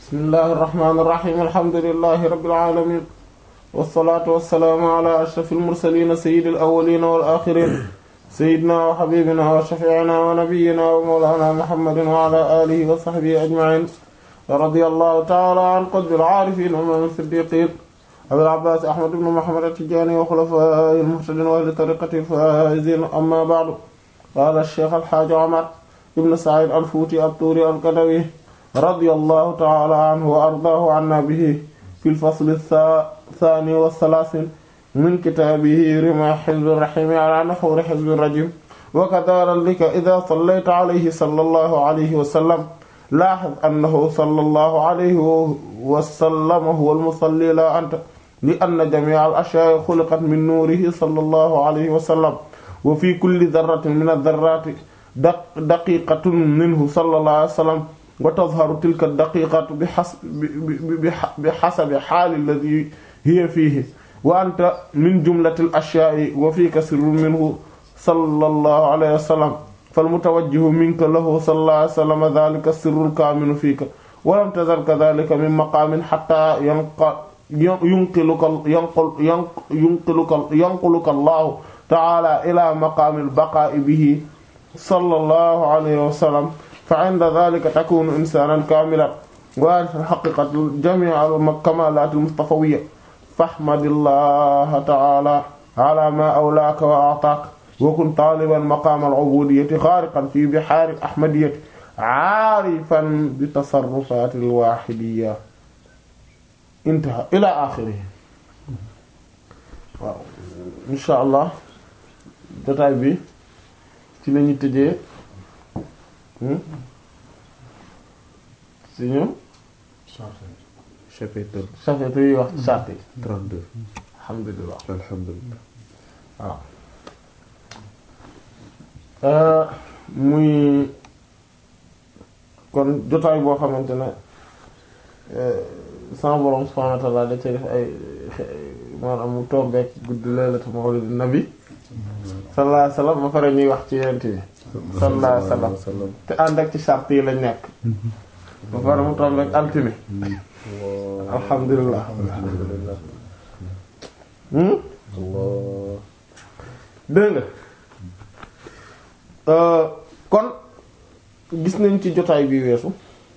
bismillahi irrahmani irrahim alhamdulilahi rabilalamin walsalaatu walsalaamu ala ashraf almursalina sayidi alawalina walaxirin sayidina wa xabibina wa shafiina wa nabiyina wa mawlana muhammadin wa ala alihi wa saxbihi ajmain radi allahu taala an qutbil aarifin wa imaam siddiqin abil abbaas ahmad ibn muhammad at-tijaani wa xulafaa'ihi al-muhtadiin wa ahli tariiqatihi al-faa'iziin amma ba'du qaala ash-shaykh al-haaji Umar ibn Sa'iid al-Fuuti at-Tuuri al-Kadawi radiyallahu ta'ala anhu wa ardaahu anna bihi fi al-fasl ath-thaani wa ath-thalaathiin min kitaabihi rimaa hizbi ar-rahiim ala nahwi hizbi ar-rajiim wa kadhaalika idhaa sallayta alayhi sallallahu alayhi wa sallam laahiz annahu sallallahu alayhi wa sallam huwa al-musalli laa anta li anna jamii'a al-ashyaa'i xuliqat min nuurihi sallallahu alayhi wa sallam wa fi kulli dharratin min ad-dharraati daqiiqatun minhu sallallahu alayhi wa sallam wa tadharu tilka ad-daqiiqatu bihasabi haali alladhii hiya fiihi wa anta min jumlati al-ashyaa'i wa fiika sirrun minhu sallallahu alayhi wa sallam فالمتوجه منك له صلى الله عليه وسلم ذلك السر الكامن فيك ولم تزل كذلك من مقام حتى ينقل ينقلك ينقل ينقلك ينقلك الله تعالى إلى مقام البقاء به صلى الله عليه وسلم فعند ذلك تكون إنسانا كاملا وهذه الحقيقة جميع الكمالات المصطفوية فاحمد الله تعالى على ما أولاك وأعطاك وكن طالبا مقام العبودية غارقا في بحار الأحمدية عارفا بتصرفات الواحدية انتهى إلى آخره waaw insha allah jotaay bi ci lañu tëjee suñu chapitre chapitre yi wax charte 32 alhamdulillah alhamdulillah waaw muy kon jotaay boo xamante ne sama borom subhanahu wa ta'ala da ci def ay maanaam mu tombeek guddi laylatu mawlid nabi sallallahu alayhi wasallam ba pare ñuy wax ci yent bi sallallahu alayhi wasallam te ànd ak ci charte yi lañ nekk ba pare mu tombeek altine alhamdulillah dégg nga kon gis nañ ci jotaay bi weesu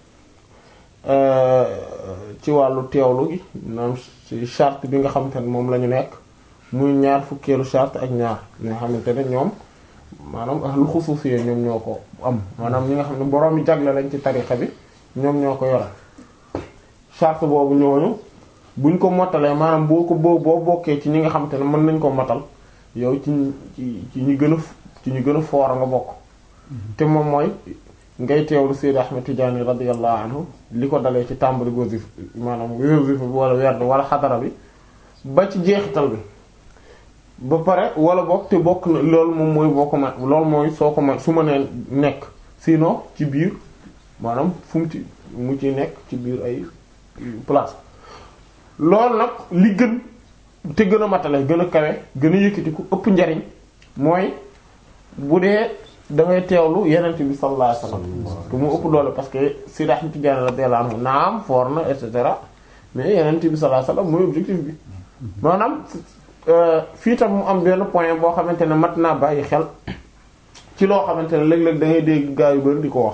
ci wàllu teewlu gi maanaam ci charte bi nga xamante ne moom la ñu nekk muy ñaar fukkeelu charte ak ñaar ñi nga xamante ne ñoom maanaam ahlu xusuusiyee ñoom ñoo ko am maanaam ñi nga xam ne borom yi jagle lañ ci tarixa bi ñoom ñoo ko yore charte boobu ñooñu buñ ko mottalee maanaam boo ko boo boo bokkee ci ñi nga xamante ne mën nañ ko motal yow ci ci ci ñu gën a ci ñu gën a foor nga bokk te moom mooy ngay teewlu Seydi Ahmed Tidiane radiyallahu anhu li ko dalee ci tàmbali wasifa maanaam wasifa bi wala werd wala xadara bi ba ci jeexital bi ba pare wala bokk te bokk na loolu moom mooy boo ko ma loolu mooy soo ko ma su ma nee nekk sinon ci biir maanaam fu mu ci mu ci nekk ci biir ay place loolu nag li gën te gën a matale gën a kawe gën a yëkkatiku ëpp njariñ mooy bu dee da ngay teewlu yenent bi sallallahu alayhi wasallam te mu ëpp doole parce que Seydi Ahmad Tidiane radiyallahu anhu naam foor na et cetera mais yenent bi sallallahu alayhi wasallam mooy objectif bi maanaam fii tam mu am benn point boo xamante ne mat naa bàyyi xel ci loo xamante ne léeg-léeg da ngay dégg gaa yu bari di ko wax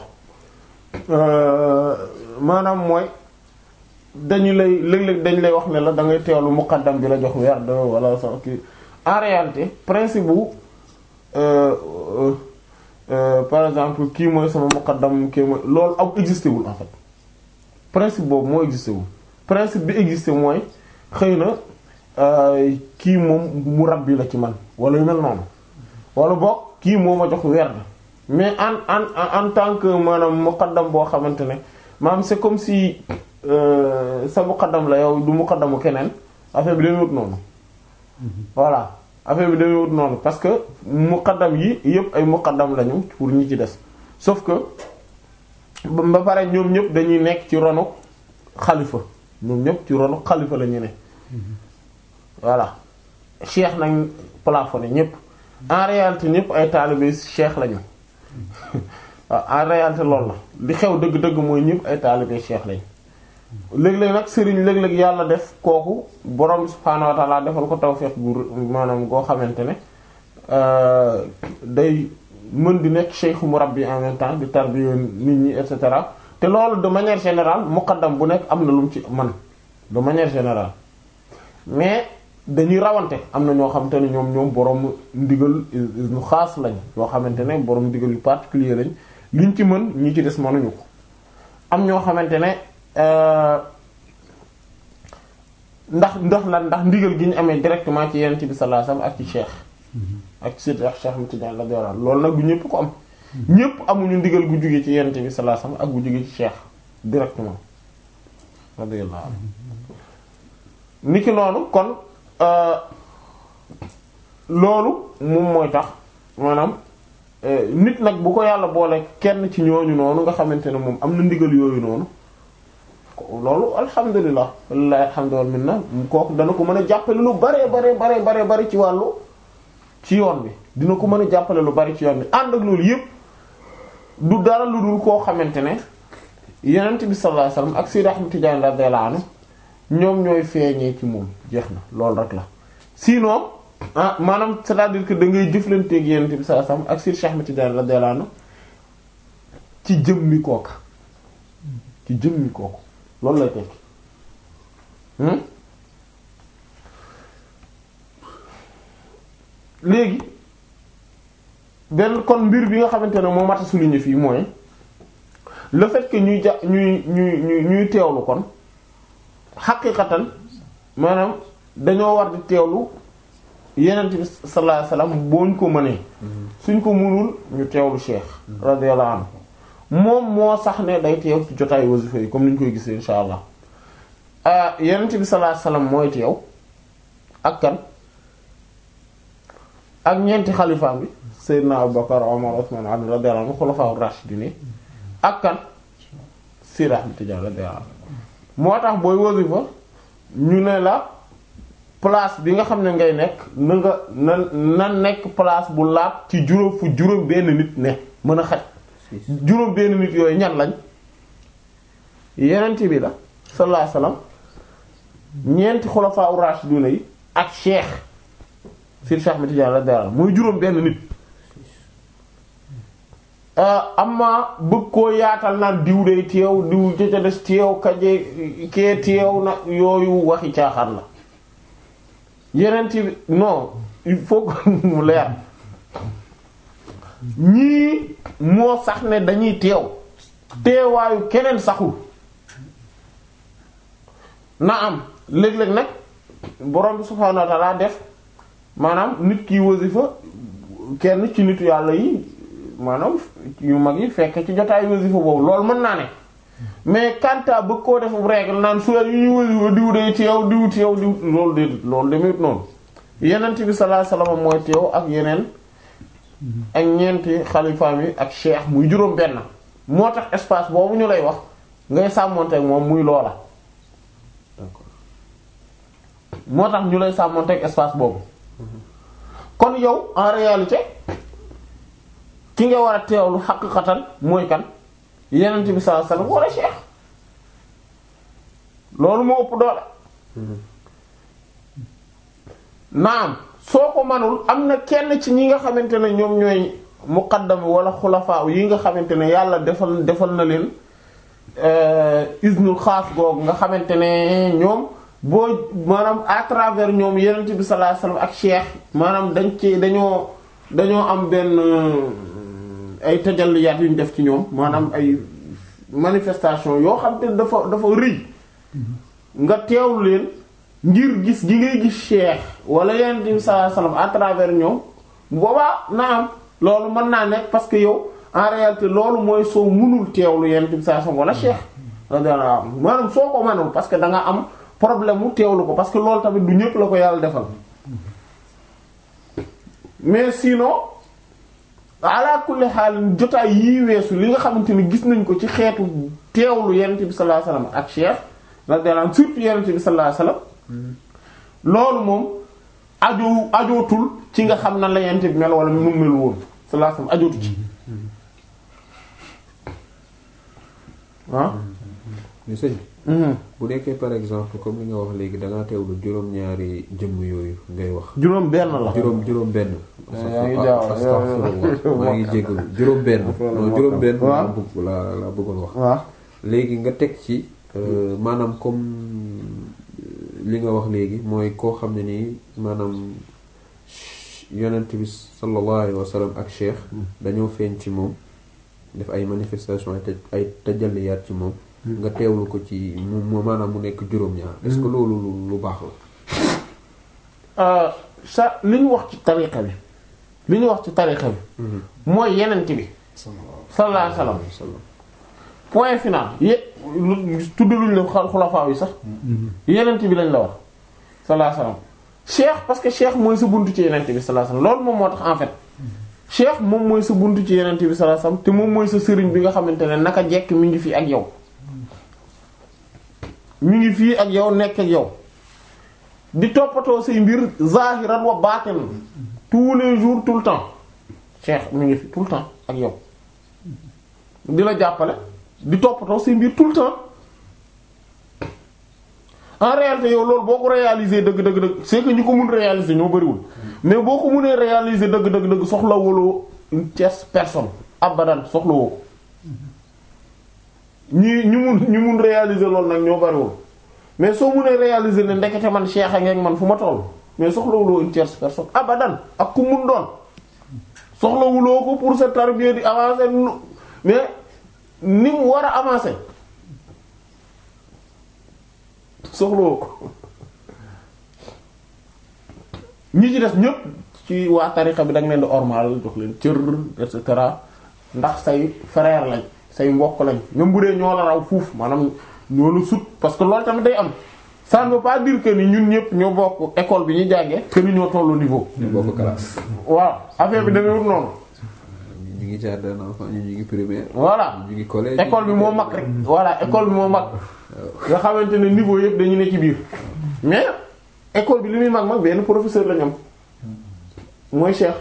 maanaam mooy dañu lay léeg-léeg dañ lay wax ne la da ngay teewlu muqaddam bi la jox werd wala sax kii en réalité principe bu par exemple kii mooy sama muqaddam kii mooy loolu am existé wul en fait principe boobu moo existé wul principe bi existé mooy xëy na kii moom mu rabbi la ci man wala yu mel noonu wala boog kii moo ma jox werd mais en en en tant que maanaam muqaddam boo xamante ne maanaam c'est comme si sa muqaddam la yow du muqaddamu keneen affaire bi dañuy wut noonu voilà affaire bi dañuy wut noonu parce que muqaddam yi yëpp ay muqaddam lañu pour ñi ci des sauf que ba pare ñoom ñëpp dañuy nekk ci ronu xalifa ñoom ñëpp ci ronu xalifa la ñu ne voilà cheikh nañ plafonné ñëpp en réalité ñëpp ay taalibe cheikh lañu waaw en réalité loolu la li xew dëgg-dëgg mooy ñëpp ay taalibe cheikh lañ léeg-léeg nag sëriñ léeg-léeg yàlla def kooku borom subhaanahu wa ta'ala defal ko tawfiq gu maanaam goo xamante ne day mën di nekk cheikh murabbi en même temps di tarbiya nit ñi et cetera te loolu de manière générale muqaddam bu nekk am na lu mu ci man de manière générale mais dañuy rawante am na ñoo xamante ne ñoom ñoom borom ndigal ñu xaas lañ yoo xamante ne borom ndigal yu particulier lañ liñ ci mën ñi ci des mënuñu ko am ñoo xamante ne ndax ndax lan ndax ndigal gi ñu amee directement ci yonent bi sallallahu alayhi wasallam ak ci cheikh ak ci Seydi Cheikh Ahmed Tidiane radiyallahu anhu loolu nag du ñëpp ko am ñëpp amuñu ndigal gu jóge ci yonent bi sallallahu alayhi wasallam ak gu jóge ci cheikh directement radiyallahu anhu niki noonu kon loolu moom mooy tax maanaam nit nag bu ko yàlla boole kenn ci ñooñu noonu nga xamante ne moom am na ndigal yooyu noonu loolu alhamdulilah walilahi alhamdu wal minna kooku dana ko mën a jàppale lu bare bare bare bare bari ci wàllu ci yoon bi dina ko mën a jàppale lu bari ci yoon bi ànd ak loolu yépp du dara lu dul koo xamante ne yonent bi sallallahu alayhi wasallam ak Sayyid Ahmad Tidiane radiyallahu anhu ñoom ñooy feeñee ci moom jeex na loolu rek la sinon ah maanaam c'est-à-dire que da ngay jëflanteeg yonent bi sallallahu alayhi wasallam ak Sayyid Ahmad Tidiane radiyallahu anhu ci jëmmi kooka ci jëmmi kooku loolu lay tekki léegi benn kon mbir bi nga xamante ne moo mat a souligner fii mooy le fait que ñuy ja ñuy ñuy ñuy ñuy teewlu kon xaqiqatan maanaam dañoo war di teewlu yenent bi sallallahu alayhi wasallam boo ñu ko mënee suñ ko mënul ñu teewlu cheikh radiyallahu anhu moom moo sax ne day teew ci jotaay wasifa yi comme ni ñu koy gisee insha allah yenent bi sallallahu alayhi wasallam mooy teew ak kan ak ñeenti xalifaam bi Seydina Abubakar Umar Usman Ali radiyallahu anhu xulafaa rashidin ak kan Seydi Ahmad Tidiane radiyallahu anhu moo tax booy wasifa ñu ne la place bi nga xam ne ngay nekk na nga na na nekk place bu laab ci juróom fu juróom benn nit ne mën a xaj juróom benn nit yooyu ñan lañ yenent bi la sallallahu alayhi wasallam ñeenti xulafaa rashidun yi ak cheikh Seydi Cheikh Ahmed Tidiane radiyallahu anhu mooy juróom benn nit amma bëgg koo yaatal naan diw day teew diw jëca des teew kaje kee teew na yooyu waxi caaxaan la yeneen bi non il faut que mu leer ñii moo sax ne dañuy teew teewaayu keneen saxul na am léeg-léeg nag borom bi subhaanahu wa ta'ala def maanaam nit ki wasifa kenn ci nitu yàlla yi maanaam yu mag yi fekk ci jotaay wasifa boobu loolu mën naa ne mais kanta bëgg koo def règle naan su yu ñu wasifa diw day teew diw teew diw loolu déedéet loolu demewut noonu yenent bi sallallahu alayhi wasallam mooy teew ak yeneen ak ñeenti xalifaam yi ak cheikh muy juróom benn moo tax espace boobu ñu lay wax ngay sàmmonteeg moom muy loola moo tax ñu lay sàmmonteeg espace boobu kon yow en réalité ki nga war a teewlu xaqiqatan mooy kan yenent bi sallallahu alayhi wasallam wala cheikh loolu moo ëpp doole naam soo ko manul am na kenn ci ñi nga xamante ne ñoom ñooy muqaddam wala xulafaa yi nga xamante ne yàlla defal defal na leen isnul xaas googu nga xamante ne ñoom boo maanaam à travers ñoom yenent bi sallallahu alayhi wasallam ak cheikh maanaam dañ ci dañoo dañoo am benn ay tajalliyaat yu ñu def ci ñoom maanaam ay manifestation yoo xam te dafa dafa rëy nga teewlu leen ngir gis gi ngay gis cheikh wala yenent bi sallallahu alayhi wasallam à travers ñoom boobaa na am loolu mën naa nekk parce que yow en réalité loolu mooy soo mënul teewlu yenent bi sallallahu alayhi wasallam wala cheikh radiyallahu anhu maanaam soo ko mënul parce que da nga am problème mu teewlu ko parce que loolu tamit du ñëpp la ko yàlla defal mais sinon ala kulli xaal jotaay yii weesu li nga xamante ni gis nañ ko ci xeetu teewlu yonent bi sallallahu alayhi wasallam ak cheikh radiyallahu anhu surtout yonent bi sallallahu alayhi wasallam loolu moom aju ajootul ci nga xam na la yonent bi mel wala mu mel woon sallallahu alayhi wasallam ajootu ci ah mais sëñ bi bu nekkee par exemple comme li nga wax léegi da ngaa teewlu juróom-ñaari jëmm yooyu ngay wax juróom benn la juróom juróom benn yaa ngi jaaw astaghfirullah maa ngi jéggalu juróom benn non juróom benn waaw. laa bëgg laa laa bëggoon wax waaw léegi nga teg ci euh, maanaam comme li nga wax léegi mooy koo xam ne nii maanaam yonent bi sallallahu alayhi wa sallam ak cheikh dañoo feeñ ci moom def ay manifestation ay taj ay tajalliyaat ci moom nga teewlu ko ci mu mu maanaam mu nekk juróom-ñaar est-ce que loolu lu lu baax la sa li ñu wax ci tariqa bi li ñu wax ci tariqa bi mooy yenent bi sallallahu alayhi wasallam point final yé lu tudd luñ la xa- xulafaa yi sax yenent bi lañ la wax sallallahu alayhi wasallam cheikh parce que cheikh mooy sa buntu ci yenent bi sallallahu alayhi wasallam loolu moom moo tax en fait cheikh moom mooy sa buntu ci yenent bi sallallahu alayhi wasallam te moom mooy sa sëriñ bi nga xamante ne naka jekk mi ngi fii ak yow mi ngi fii ak yow nekk ak yow di toppatoo say mbir zahiran wa batin tous les jours tout le temps cheikh mi ngi fi tout le temps ak yow di la jàppale di toppatoo say mbir tout le temps en réalité yow loolu boo ko réaliser dëgg dëgg dëgg c'est que ñu ko mun réaliser ñoo bariwul mais boo ko munee réaliser dëgg dëgg dëgg soxla woloo une tierce personne abadan soxla woo ko ñi ñu mun ñu mun réaliser loolu nag ñoo bariwul mais soo munee réaliser ne ndekete man cheikh a ngeen man fu ma toll mais soxlawuloo une tierce personne abadan ak ku mun doon soxlawuloo ko pour sa tarbiya di avancer nu mais ni mu war a avancer soxlawoo ko ñi ci des ñëpp ci waa tarixa bi da nga leen di ormal jox leen cër et cetera ndax say frère lañ say mbokk lañ même bu dee ñoo la raw fuuf maanaam ñoo la sut parce que loolu tamit day am ça ne veut pas dire que ni ñun ñëpp ñoo bokk école bi ñu jàngee que ni ñoo tollu niveau. ñu bokk classe waaw affaire bi demewut noonu. ñu ngi jardin d'enfants ñu ngi primaire voilà ñu ngi collège école bi moo mag rek. voilà école bi moo mag. nga xamante ne niveau yëpp dañu ne ci biir. mais école bi li muy mag mag benn professeur lañ am mooy Cheikh.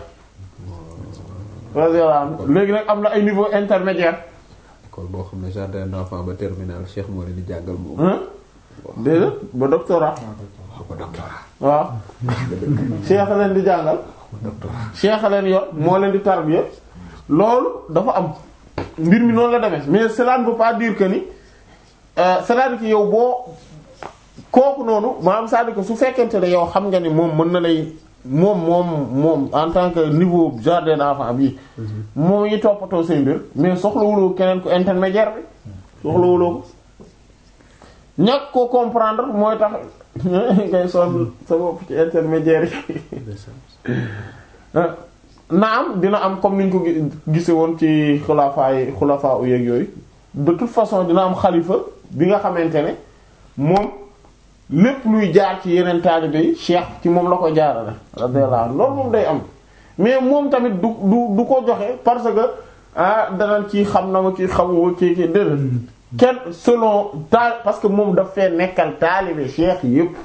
voilà léegi nag am na ay niveau intermédiaire. école boo xam ne jardin d'enfants ba terminal Cheikh moo leen di jàngal moom. hein déedéet ba doctorat. ba doctorat. waaw. Cheikh leen di jàngal. Cheikh leen yor moo leen di tarbiya loolu dafa am mbir mi noonu la demee mais cela ne veut pas dire que ni euh, c'est-à-dire que yow boo kooku noonu maanaam c'est-à-dire que su fekkente ne yow xam nga ni moom mën na lay moom moom moom en tant que niveau jardin d'enfant bi moom ngi toppatoo say mbir mais soxlawuloo keneen ko intermédiaire bi soxlawuloo ko ñàkk ko comprendre mooy tax ngay sonn sa bopp ci intermédiaire yi naam dina am comme niñ ko gi- gise woon ci xulafaa yi xulafaa u yeeg yooyu de toute façon dina am xalifa bi nga xamante ne moom lépp luy jaar ci yeneen taalibe yi cheikh ci moom la ko jaarale radiyallahu anhu loolu moom day am mais moom tamit du du du ko joxe parce que ah danañ kii xam na ma kii xamuma kii kii déedéet kenn selon taal parce que moom daf fee nekkal taalibe cheikh yépp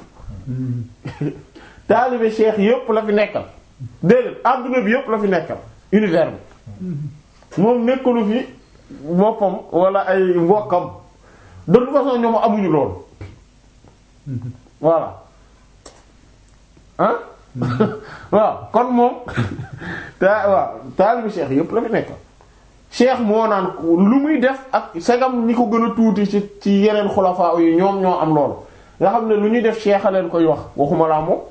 taalibe cheikh yépp la fi nekkal déedéet adduna bi yépp la fi nekkal univers bi moom nekkalu fi boppam wala ay mbokkam de toute façon ñoom amuñu loolu voilà ah waaw kon moom ta waaw taalibe cheikh yépp la fi nekkal cheikh moo naan lu muy def ak segam ñi ko gën a tuuti ci ci yeneen xulafaa yi ñoom ñoo am loolu nga xam ne lu ñuy def cheikh a leen koy wax waxuma laa moom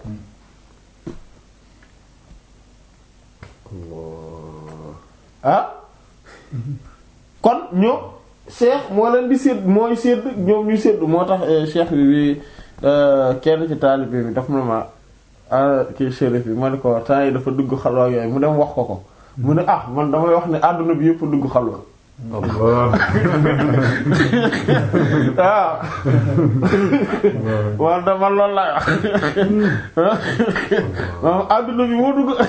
ah kon ñoom cheikh moo leen di sédd mooy sédd ñoom ñu sédd moo tax cheikh bi bi kenn ci taalibe bi daf na ma ah kii shérif bi ma ne ko temps yi dafa dugg xalwa yooyu mu dem wax ko ko mu ne ah man damay wax ne àdduna bi yëpp dugg xalwa waaw man da man loolu laay wax moom àdduna bi moo dugg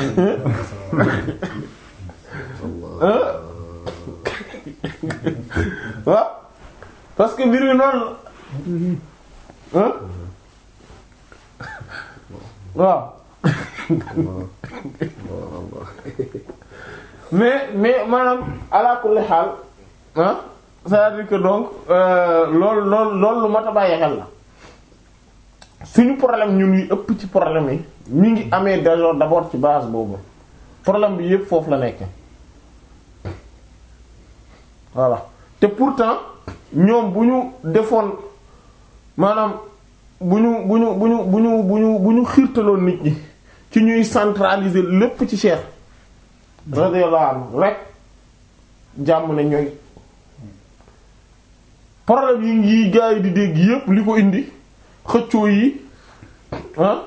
waaw parce que mbir mi noonu la waaw mais mais maanaam ala kulli xaal ah c'est-à-dire que donc loolu loolu loolu lu mat a bàyyi xel la suñu problème ñun yi ëpp ci problème yi mi ngi amee déjà d'abord ci base boobu problème bi yépp foofu la nekk voilà te pourtant ñoom bu ñu defoon maanaam bu ñu bu ñu bu ñu bu ñu bu ñu bu ñu xiirtaloon nit ñi ci ñuy centraliser lépp ci Cheikh radiyallahu anhu rek jàmm ne ñooy problème yi ngi gaa yi di dégg yépp li ko indi xëccoo yi ah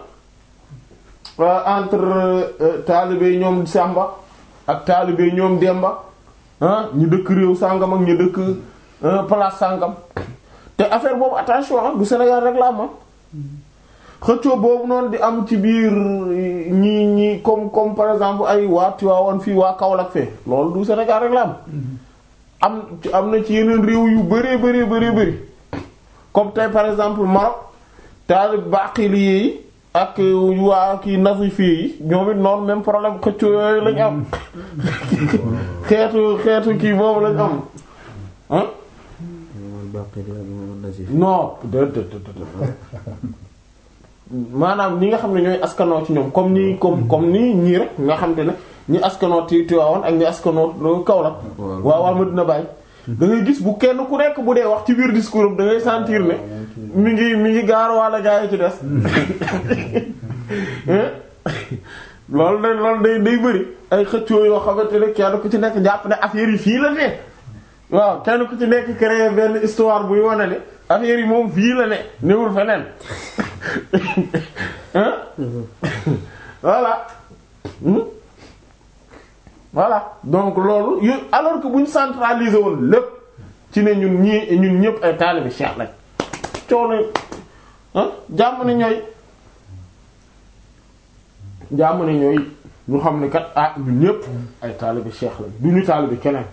entre taalibe ñoom Samba ak taalibe ñoom Demba ah ñu dëkk réew sàngam ak ñu dëkk place sàngam te affaire boobu attention ah du Sénégal rek la am xëccoo boobu noonu di am ci biir ñi ñi comme comme par exemple ay waa Tivaouane fii waa Kaolack fee loolu du Sénégal rek la am am am na ci yeneen réew yu bëree bëree bëree bëri comme tey par exemple Maroc taalib baqili yi ak waa kii nazifi yi ñoom it noonu même problème xëccoo yooyu lañ am xeetu xeetu kii boobu lañ am ah non maanaam ñi nga xam ne ñooy askanoo ci ñoom comme nii comme comme nii ñii rek nga xam te ne ñi askanoo ti Tivaouane ak ñi askanoo Kaolack waaw waa Medina Baye da ngay gis bu kenn ku nekk bu dee wax ci biir discours am da ngay sentir ne mi ngi mi ngi gaar walla gaa yi ci des loolu day loolu day day bëri ay xëccoo yoo xamante ne kenn ku ci nekk jàpp ne affaire yi fii la ne waaw kenn ku ci nekk créer benn histoire buy wane ne affaire yi moom fii la ne newul feneen voilà voilà donc loolu yu alors que bu ñu centraliser woon lépp ci ne ñun ñii ñun ñëpp ay taalibe Cheikh lañ coono ah jàmm ne ñooy jàmm ne ñooy ñu xam ne kat ah ñun ñëpp ay taalibe Cheikh lañ du ñu taalibe keneen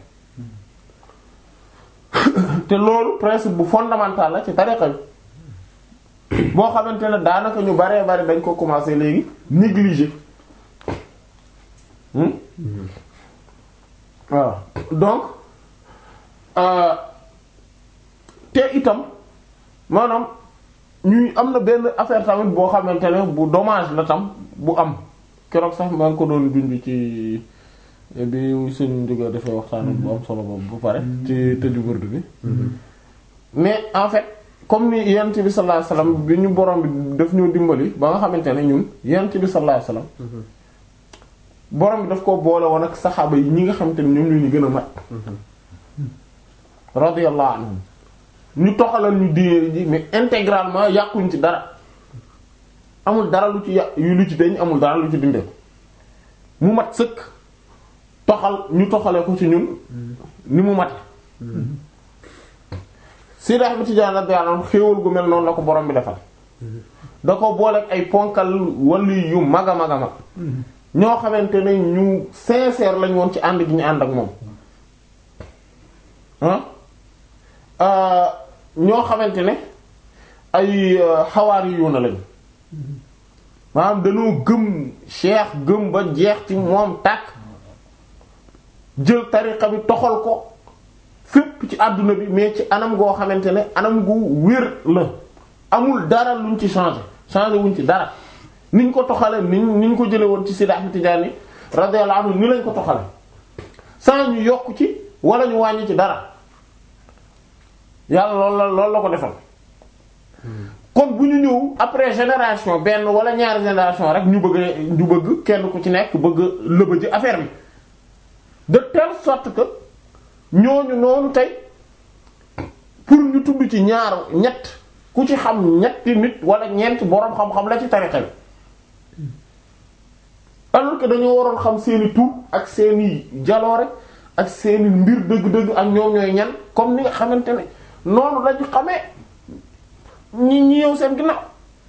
te loolu principe bu fondamental la ci tariqa bi boo xamante ne daanaka ñu baree bari dañ ko commencer léegi négliger waaw donc te itam maanaam ñuy am na benn affaire tamit boo xamante ne bu dommage la tam bu am keroog sax maa ngi ko doon dund ci bi sëñ Ndiouga dafay waxtaan bu am solo boobu ba pare. ci tëju burdu bi. mais en fait comme ni yent bi sallallahu alayhi wasallam bi ñu borom bi daf ñoo dimbali ba nga xamante ne ñun yent bi sallallahu alayhi wasallam. borom bi daf ko boole woon ak saxaaba yi ñi nga xamante ne ñoom ñoo ñu gën a mat. radiyallahu anhum ñu toxalal ñu diine ji mais intégralement yàquñ ci dara amul dara lu ci yàq yu lu ci deñ amul dara lu ci dindee mu mat sëkk toxal ñu toxale ko ci ñun ni mu mate Seydi Ahmad Tijaan radiyallahu anhu xéewal gu mel noonu la ko borom bi defal da ko booleeg ay ponkal wali yu mag a mag a mag ñoo xamante ne ñu sincère lañ woon ci ànd gi ñu ànd ak moom ah ñoo xamante ne ay xawaari yu na lañ maanaam dañoo gëm cheikh gëm ba jeex ci moom tàkk jël tariqa bi toxal ko fépp ci àdduna bi mais ci anam goo xamante ne anam gu wér la amul dara luñ ci changé changé wuñ ci dara niñ ko toxale niñ niñ ko jële woon ci Seydi Ahmad Tijaani radiyallahu anhu ni lañ ko toxale sans ñu yokk ci wala ñu wàññi ci dara yàlla loolu la loolu la ko defal kon bu ñu ñëw après génération benn wala ñaari génération rek ñu bëgg ñu bëgg kenn ku ci nekk bëgg lëbëji affaire bi de telle sorte que ñooñu noonu tey pour ñu tudd ci ñaar ñett ku ci xam ñetti nit wala ñeent boroom xam-xam la ci tarixa bi alors que dañoo waroon xam seeni tur ak seeni jaloore ak seeni mbir dëgg-dëgg ak ñoom ñooy ñan comme ni nga xamante ne noonu lañu xamee ñi ñi yow seen ginnaaw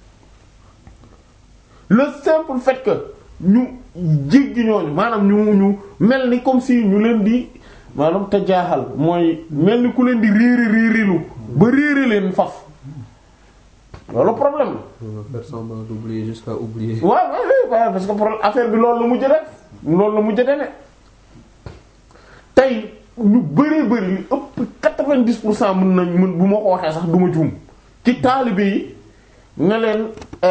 le simple fait que ñu jéggi ñooñu maanaam ñu ñu mel ni comme si ñu leen di maanaam te jaaxal mooy mel ni ku leen di réeri réerilu ba réeri leen faf loolu problème la. faire semblant d'oublier jusqu'à oublier. waaw waaw waaw parce que problème affaire bi loolu la mujj def loolu la mujj deme tey ñu bëree bëri li ëpp quatre-vingt-dix pour cent mën nañ mën bu ma ko waxee sax du ma juum ci taalibe yi ne leen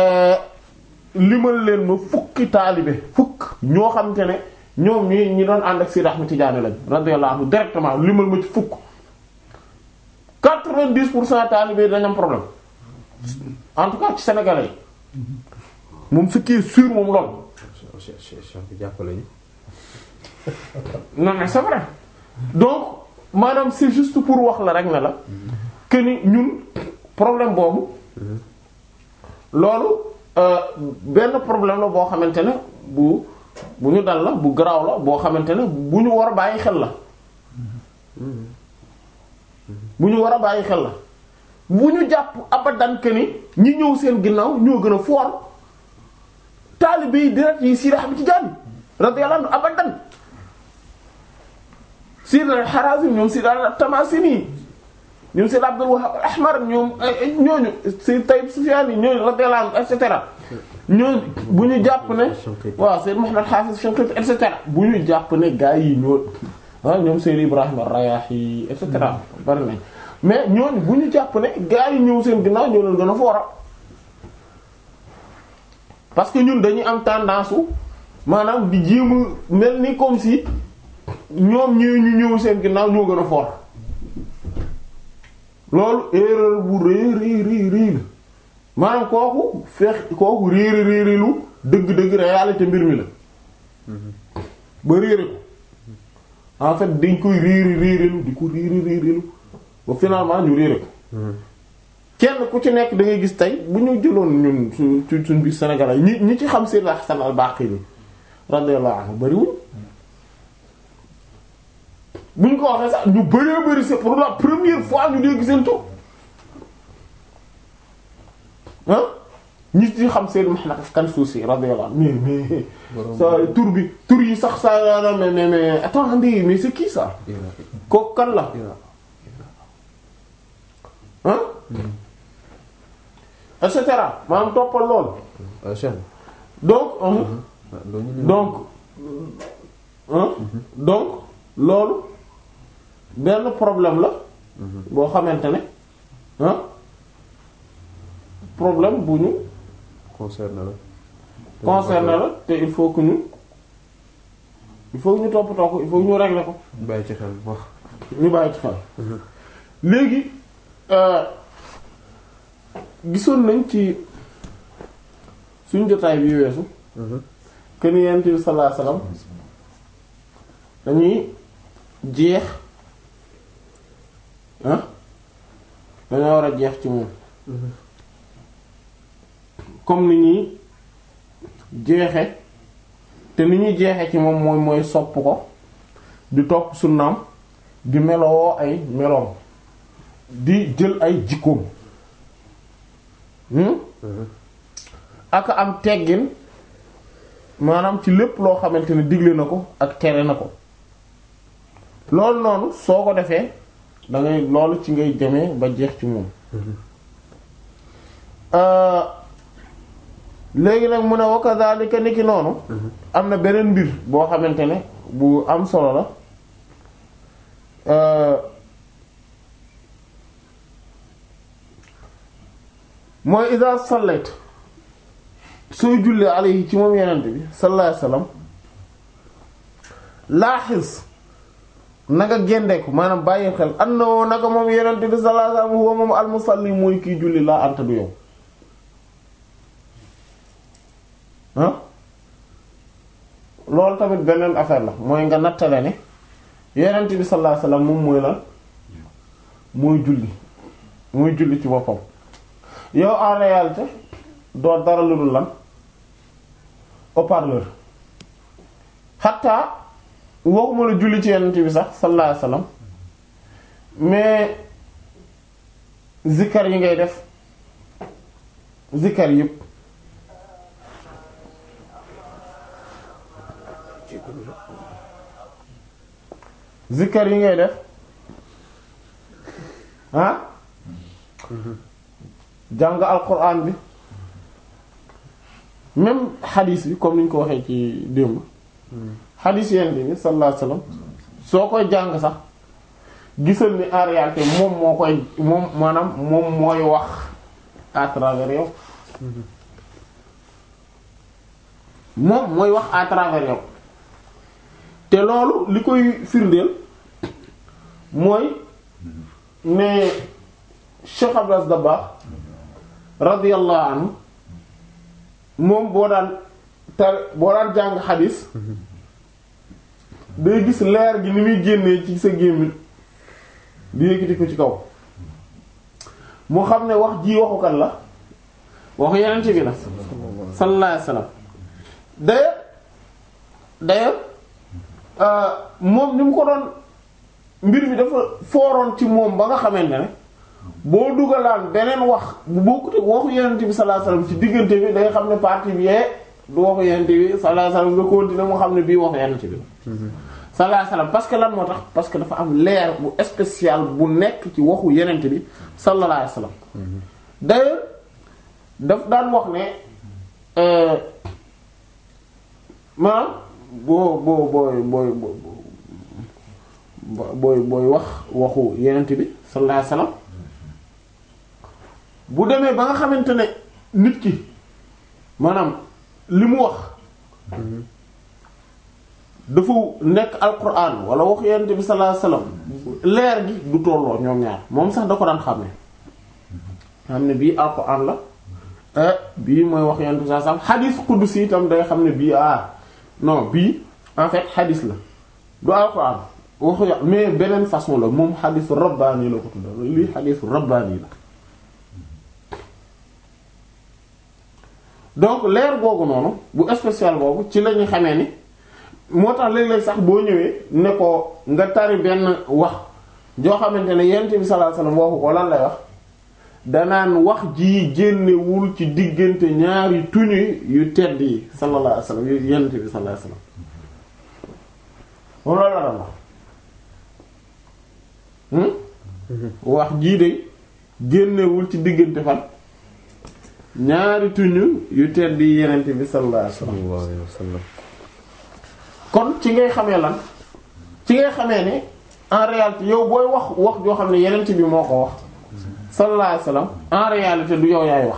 limal leen ma fukki taalibe fukk ñoo xam te ne ñoom ñi ñi doon ànd ak Seydi Ahmed Tidiane lañ radiyallahu anhu directement limal ma ci fukk quatre-vingt-dix pour cent taalibe yi dañ am problème en tout cas ci sénégalais yi moom ce qui est sûr moom lool Cheikh Cheikh Cheikh bi jàppale ñu. non mais c'est vrai donc maanaam c'est juste pour wax la rek ne la que ni ñun problème boobu loolu euh, benn problème la boo xamante ne bu bu ñu dal la bu garaaw la boo xamante ne bu ñu war a bàyyi xel la bu ñu war a bàyyi xel la bu ñu jàpp abadan que ni ñi ñëw seen ginnaaw ñoo gën a foor taalibe yi direct yi Sidi Ahmed Tidiane radiyallahu anhu abadan Sidi al-Harazim ñoom Sidi al-Tamasini ñoom Sidi Abdul Wahhab al-Ahmar ñoom ñooñu Sidi Tayyib Sufyani ñooñu radiyallahu anhu et cetera ñooñu bu ñu jàpp ne waaw Sidi Muhammad Hafiz Shinqiti et cetera bu ñu jàpp ne gaa yi ñoo ah ñoom Sidi Ibrahim ar-Rayahi et cetera bari nañ mais ñooñu bu ñu jàpp ne gaa yi ñëw seen ginnaaw ñoo leen gën a foora parce que ñun dañuy am tendance u maanaam di jéem a mel ni comme si ñoom ñëw ñu ñëw seen ginnaaw ñoo gën a fort loolu erreur bu rëy rëy rëy rëy la maanaam kooku feex kooku réere réerelu dëgg-dëgg réalité mbir mi la ba réere ko en fait dañ koy réere réerelu di ko réere réerelu ba finalement ñu réere ko kenn ku ci nekk da ngay gis tey bu ñu jëloon ñun su su suñ biir Sénégal ñi ñi ci xam Sayyid Hasan al-Baqili radiyallahu anhu bariwul bu ñu ko waxee sax ñu bëree bëri c'est pour la première fois ñu dégg seen tur ah ñi ci xam Sayyid Muhammad Kansuusi radiyallahu anhu mais mais sa tur bi tur yi sax sa mais mais mais attendez mais c'est qui ça kooku kan la ah et cetera maanaam toppal lool ah Cheikh. donc ah loolu ñu donc hein donc loolu benn problème la boo xamante ne hein problème bu ñu concerne la. concerné la te il faut que ñu il faut que ñu toppatoo ko il faut que ñu régler ko bàyyi ci xel wax. ñu bàyyi ci xel léegi euh, gisoon nañ ci suñ jotaay bi weesu que ni Yonent bi sallallahu alayhi wasallam dañuy jeex ah dañoo war a jeex ci moom comme ni ñuy jeexe te ni ñuy jeexe ci moom mooy mooy sopp ko di topp sunnaam di melowoo ay meloom di jël ay jikkoom hmm? ak am teggin maanaam ci lépp loo xamante ne digle na ko ak tere na ko loolu noonu soo ko defee da ngay loolu ci ngay demee ba jeex ci moom euh léegi nag mu ne wa kadhalika niki noonu am na beneen mbir boo xamante ne bu am solo la euh mooy iza sallayt sooy jullee alayhi ci moom yenente bi sallallahu alayhi wasallam laaxis nanga gendeeku maanaam bàyyi xel annahu naka moom yenente bi sallallahu alayhi wasallam huwa moom almusalli mooy kiy julli laa anta du yow ah loolu tamit beneen affaire la mooy nga nattale ne yenente bi sallallahu alayhi wasallam moom mooy lan mooy julli mooy julli ci boppam yow en réalité doo dara lu dul lan haut-parleur xataa waxuma la julli ci yenent bi sax sallallahu alayhi wasallam mais zikkar yi ngay def zikkar yëpp zikkar yi ngay def ah jàng alquran bi même xadis bi comme ni ñu ko waxee ci démb xadis yenn bi sallallahu alayhi wasallam soo koy jàng sax gisal ni en réalité moom moo koy moom maanaam moom mooy wax à travers yow moom mooy wax à travers yow te loolu li koy firndeel mooy ne Cheikh Abdou Dabakh radiyallahu anhu moom boo daan tar boo daan jàng xadis day gis leer gi ni muy génnee ci sa gémmiñ di yëkkati ko ci kaw mu xam ne wax ji waxu kan la waxu yeneen ci bi la sallallahu alayhi wasallam d'ailleurs d'ailleurs moom ni mu ko doon mbir mi dafa fooroon ci moom ba nga xamante ne boo dugalaan beneen wax bu bokkute waxu yeneen bi sallallahu alayhi wasallam ci diggante bi day xam ne partie bi yee du waxu yeneen bi sallallahu alayhi wasallam nga continuer mu xam ne bii waxu yeneen bi la sallallahu alayhi wasallam parce que lan moo tax parce que dafa am leer bu spécial bu nekk ci waxu yeneen bi sallallahu alayhi wasallam d'ailleurs daf daan wax ne maanaam boo boo booy booy booy booy wax waxu yeneen bi sallallahu alayhi wasallam bu demee ba nga xamante ne nit ki maanaam li mu wax dafa nekk alquran wala wax yonent bi sallallahu alayhi wasallam leer gi du tolloo ñoom ñaar moom sax da ko daan xam ne xam ne bii alquran la bii mooy wax yonent bi sallallahu alayhi wasallam xadis qudsi itam day xam ne bii ah non bii en fait xadis la du alquran waxu ya mais beneen façon la moom xadisu rabbaani la ko tudda lii xadisu rabbaani la donc leer googu noonu bu spécial boobu ci la ñuy xamee ni moo tax léeg-léeg sax boo ñëwee ne ko nga tari benn wax joo xamante ne yonent bi sallallahu alayhi wasallam waxu ko lan lay wax danaan wax ji génnewul ci diggante ñaari tuñu yu tedd yi sallallahu alayhi wasallam yu yonent bi sallallahu alayhi wasallam moom loolu la daan wax wax jii de génnewul ci diggante fan ñaari tuñu yu tedd yi yonent bi sallallahu alayhi wasallam kon ci ngay xamee lan ci ngay xamee ne en réalité yow booy wax wax joo xam ne yenent bi moo ko wax sallallahu alayhi wasallam en réalité du yow yaay wax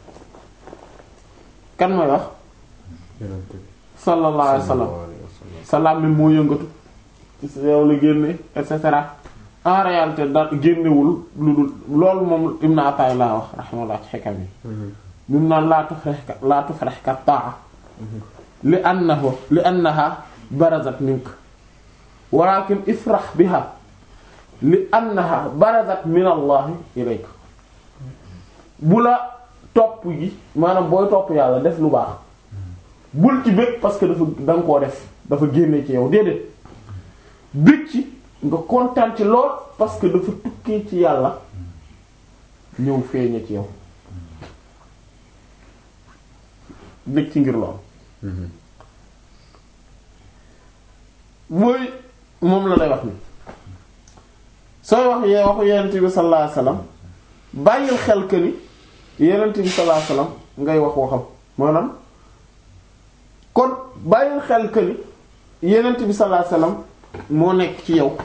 kan mooy wax sallallahu alayhi wasallam salaam mi moo yëngatu ci yow la génne et cetera en réalité da génnewul lu dul loolu moom Ibn Atay laa wax rahimahullah ci xekam yi mim naan laa tufrihka laa tufrihka ta'a li annahu li annaha barazat mink walakin ifrah biha li annaha barazat min allah ilayk bu la topp gi maanaam booy topp yàlla def lu baax bul ci bëgg parce que dafa da nga koo def dafa génne ci yow déedéet bëgg ci nga kontaan ci lool parce que dafa tukkee ci yàlla ñëw feeñe ci yow bëgg ci ngir lool mooy moom la lay wax ni sooy wax yee waxu yenent bi sallallahu alayhi wasallam bàyyil xel que ni yenent bi sallallahu alayhi wasallam ngay wax waxam maanaam kon bàyyil xel que ni yenent bi sallallahu alayhi wasallam moo nekk ci yow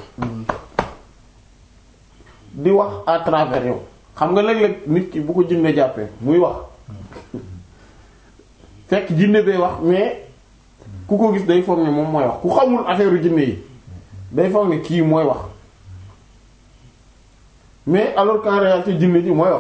di wax à travers yow xam nga léeg-léeg nit ki bu ko jinne jàppee muy wax fekk jinne bee wax mais ku ko gis day foog ne moom mooy wax ku xamul affaire jinne yi day foog ne kii mooy wax mais alors qu'en réalité jinne ji mooy wax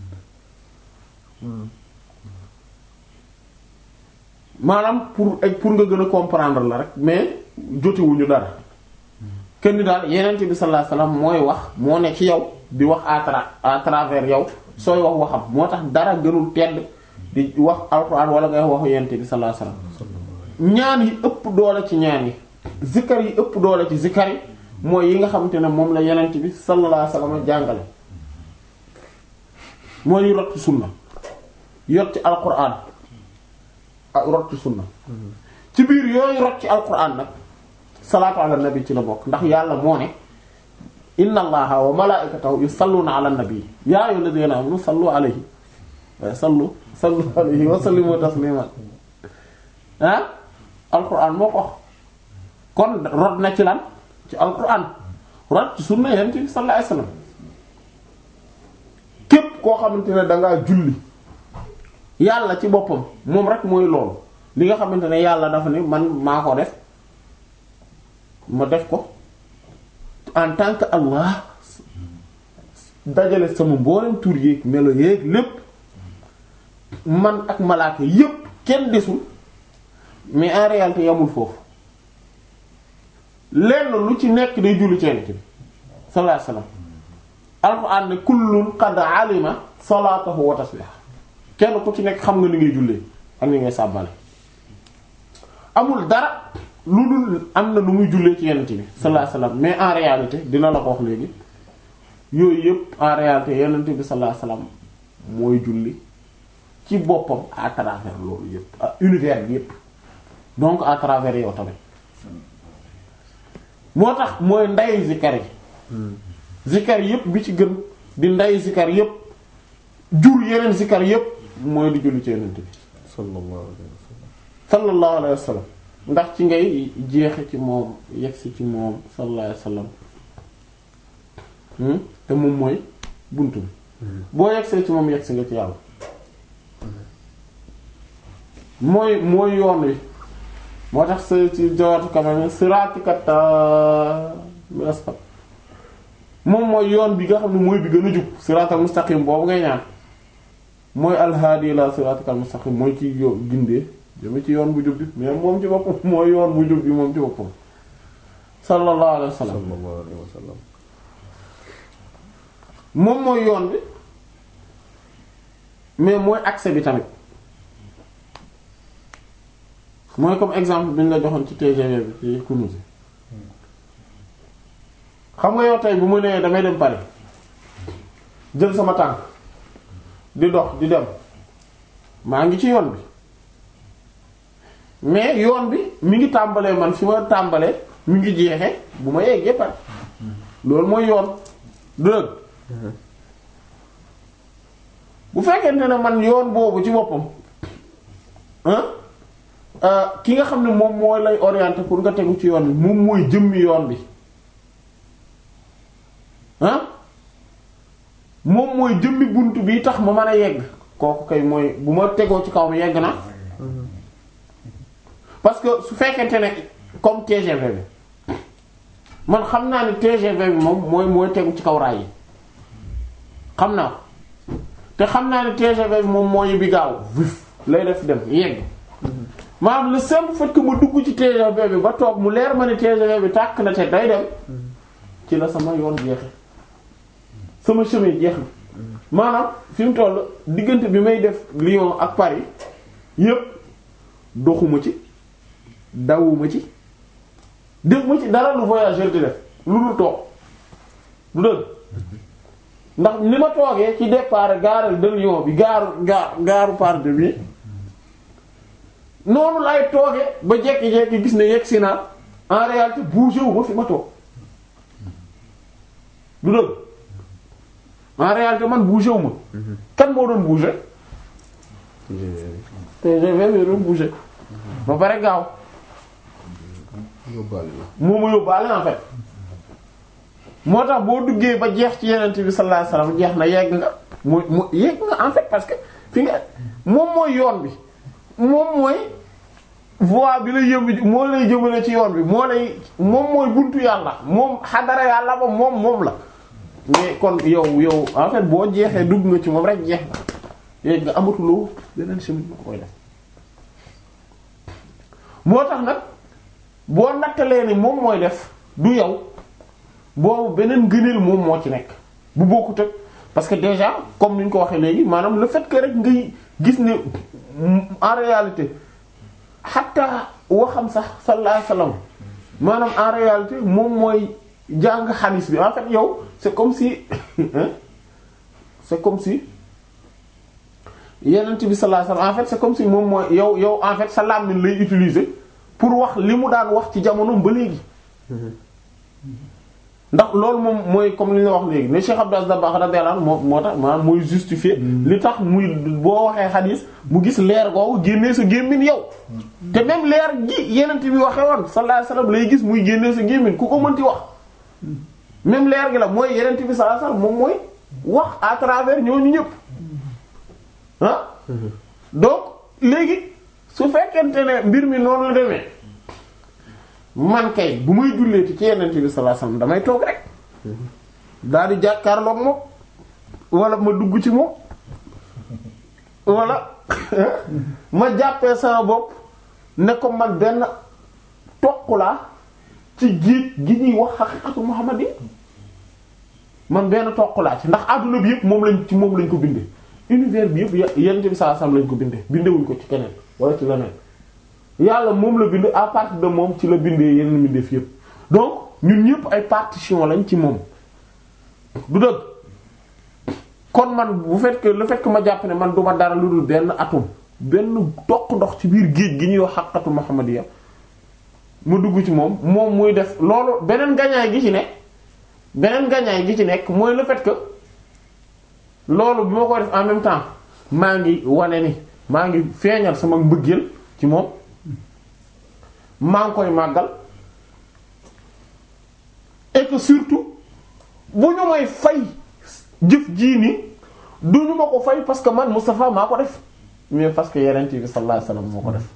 maanaam pour pour nga gën a comprendre la rek mais jotewuñu dara kenn daal yeneen bi sallallahu alayhi wasallam mooy wax moo ne ci yow di wax à tra à travers yow sooy wax waxam moo tax dara gënul tedd di wax alxuraan wala ngay waxu yeneen bi sallallahu alayhi wasallam ñaan yi ëpp doole ci ñaan yi zikkar yi ëpp doole ci zikkar yi mooy yi nga xamante ne moom la yeneen bi sallallahu alayhi wasallam jàngale mooy yu rot ci sunna yot ci alxuraan ak rot ci sunna ci biir yooyu rot ci alxuraan nag salaatu ala nabi ci la bokk ndax yàlla moo ne inna allaha wa malaikatahu yusalluna ala nabi ya ayyuhal ladhina amanu sallu alayhi wa sallu sallu alayhi wa sallimu tasliman ah alquran moo ko kon rod na ci lan ci alquran rat ci sunna yonent bi sallallahu alayhi wasallam képp koo xamante ne dangaa julli yàlla ci boppam moom rek mooy loolu li nga xamante ne yàlla dafa ne man maa ko def ma def ko en tant que Allah dajale sama mboolem tur yéeg melo yéeg lépp man ak malaaka yépp kenn desul mais en réalité yamul foofu lenn lu ci nekk day julli ci Yonent bi sallallahu alayhi wasallam alxuraan ne kullun qad alima salaatahu wa tasbiha kenn ku ci nekk xam nga ni ngay jullee ak ni ngay sàbbale amul dara lu dul am na lu muy jullee ci Yonent bi sallallahu alayhi wasallam mais en réalité dina la ko wax léegi yooyu yëpp en réalité Yonent bi sallallahu alayhi wasallam mooy julli ci boppam à travers loolu yëpp à univers bi yëpp donc à travers yow tamit moo tax mooy nday zikar yi zikar yëpp bi ci gën di nday zikar yëpp jur yeneen zikar yëpp mooy di julli ci Yonent bi sallallahu alayhi wa sallam sallallahu alayhi wa sallam ndax ci ngay jeexe ci moom yegsi ci moom sallallahu alayhi wa sallam te moom mooy bunt bi boo yegsee ci moom yegsi nga ci yàlla mooy mooy yoon wi moo tax sa ci jawatu kamane siratikata mi asfal moom mooy yoon bi nga xam ne mooy bi gën a jub siratal mustaqim boobu ngay ñaan mooy alhaadi la siratikal mustaqim mooy ci yo gindee jëme ci yoon bu jub bi mais moom ci boppam mooy yoon bu jub bi moom ci boppam sallallahu alayhi wa sallam sallallahu alayhi wa sallam moom mooy yoon bi mais mooy accès bi tamit mooy comme exemple bi ñu la joxoon ci TGV bi ci Kunuz xam nga yow tey bu ma nee damay dem Paris jël sama tànk di dox di dem maa ngi ci yoon bi mais yoon bi mi ngi tàmbalee man fi ma tàmbalee mi ngi jeexe bu ma yeggee Paris loolu mooy yoon dëgg bu fekkente ne man yoon boobu ci boppam ah ki nga xam ne moom moo lay orienter pour nga tegu ci yoon bi moom mooy jëmmi yoon bi ah moom mooy jëmmi bunt bi tax ma mën a yegg kooku kay mooy bu ma tegoo ci kaw mi yegg na parce que su fekkente ne comme TGV bi man xam naa ne TGV bi moom mooy mooy tegu ci kaw raay yi xam naa ko te xam naa ne TGV bi moom mooy bi gaaw vif lay def dem yegg maanaam le simple fait que ma dugg ci TGV bi ba toog mu leer ma ne TGV bi tàkk na te day dem ci la sama yoon jeexe sama chemin jeex na maanaam fi mu toll diggante bi may def Lyon ak Paris yépp doxuma ci dawuma ci def ma ci dara lu voyageur di def lu dul toog du dëgg ndax ni ma toogee ci départ gare de Lyon bi gaaru gaar gaaru part de bi noonu lay toogee ba jekki-jekki gis ne yegg si naa en réalité bougé wu ma fi ma toog du dëgg en réalité man bougé wu ma kan moo doon bougé TGV bi doon bougé ba pare gaaw yóbbaale la moo ma yóbbaale en fait moo tax boo duggee ba jeex ci yenent bi sallallahu alayhi wasallam jeex na yegg nga mu mu yegg nga en fait parce que fi nga moom mooy yoon bi moom mooy voie bi lay yëmb moo lay jëmale ci yoon bi moo lay moom mooy buntu yàlla moom xadara yàlla ba moom moom la mais kon yow yow en fait boo jeexee dugg nga ci moom rek jeex nga yegg nga amatuloo beneen chemin bu koy def moo tax nag boo nattalee ni moom mooy def du yow boobu beneen gëneel moom moo ci nekk bu bokkut ak parce que déjà comme ni ñu ko waxee léegi maanaam le fait que rek ngay gis ne en réalité xatta waxam sax sallallahu alayhi wasallam maanaam en réalité moom mooy jàng xadiis bi en fait yow c'est comme si c'est comme si yenent bi sallallahu alayhi wasallam en fait c'est comme si moom mooy yow yow en fait sa làmmiñ lay utiliser pour wax li mu daan wax ci jamonoom ba léegi ndax loolu moom mooy comme li ñu la wax léegi ne Cheikh Abdou Aziz Dabakh radiyallahu anhu moo moo tax maanaam mooy justifier li tax muy boo waxee xadiis mu gis leer googu génnee sa gémmiñ yow te même leer gi yenent bi waxee woon sallallahu alayhi wasallam lay gis muy génnee sa gémmiñ ku ko mënti wax même leer gi la mooy yeneen bi sallallahu alayhi wasallam moom mooy wax à travers ñooñu ñëpp ah donc léegi su fekkente ne mbir mi noonu la demee man kay bu may julleeti ci yeneen bi sallallahu alayhi wasallam damay toog rek daal di jàkkaarloog moom wala ma dugg ci moom wala ma jàppee sama bopp ne ko man benn toq laa ci géej gi ñuy wax xaqiqatu Muhammad yi man benn toq laa ci ndax adduna bi yëpp moom lañ ci moom lañ ko bindee univers bi yëpp yenn bi saa sam lañ ko bindee bindewuñ ko ci keneen wala ci leneen yàlla moom la bind à partir de moom ci la bindee yeneen mbindeef yëpp donc ñun ñëpp ay partition lañ ci moom du dëgg kon man bu fekkee le fait que ma jàpp ne man duma dara lu dul benn atome benn toq ndox ci biir géej gi ñuy wax xaqatu Muhammadiya ma dugg ci moom moom muy def loolu beneen gañaay gi ci ne beneen gañaay gi ci nekk mooy le fait que loolu bi ma koy def en même temps maa ngi wane ni maa ngi feeñal sama mbëggeel ci moom maa ngi koy màggal et que surtout bu ñu may fay jëf jii nii du ñu ma ko fay parce que man Moustapha maa ko def mais parce que yeneen bi sallallahu alayhi wasallam moo ko def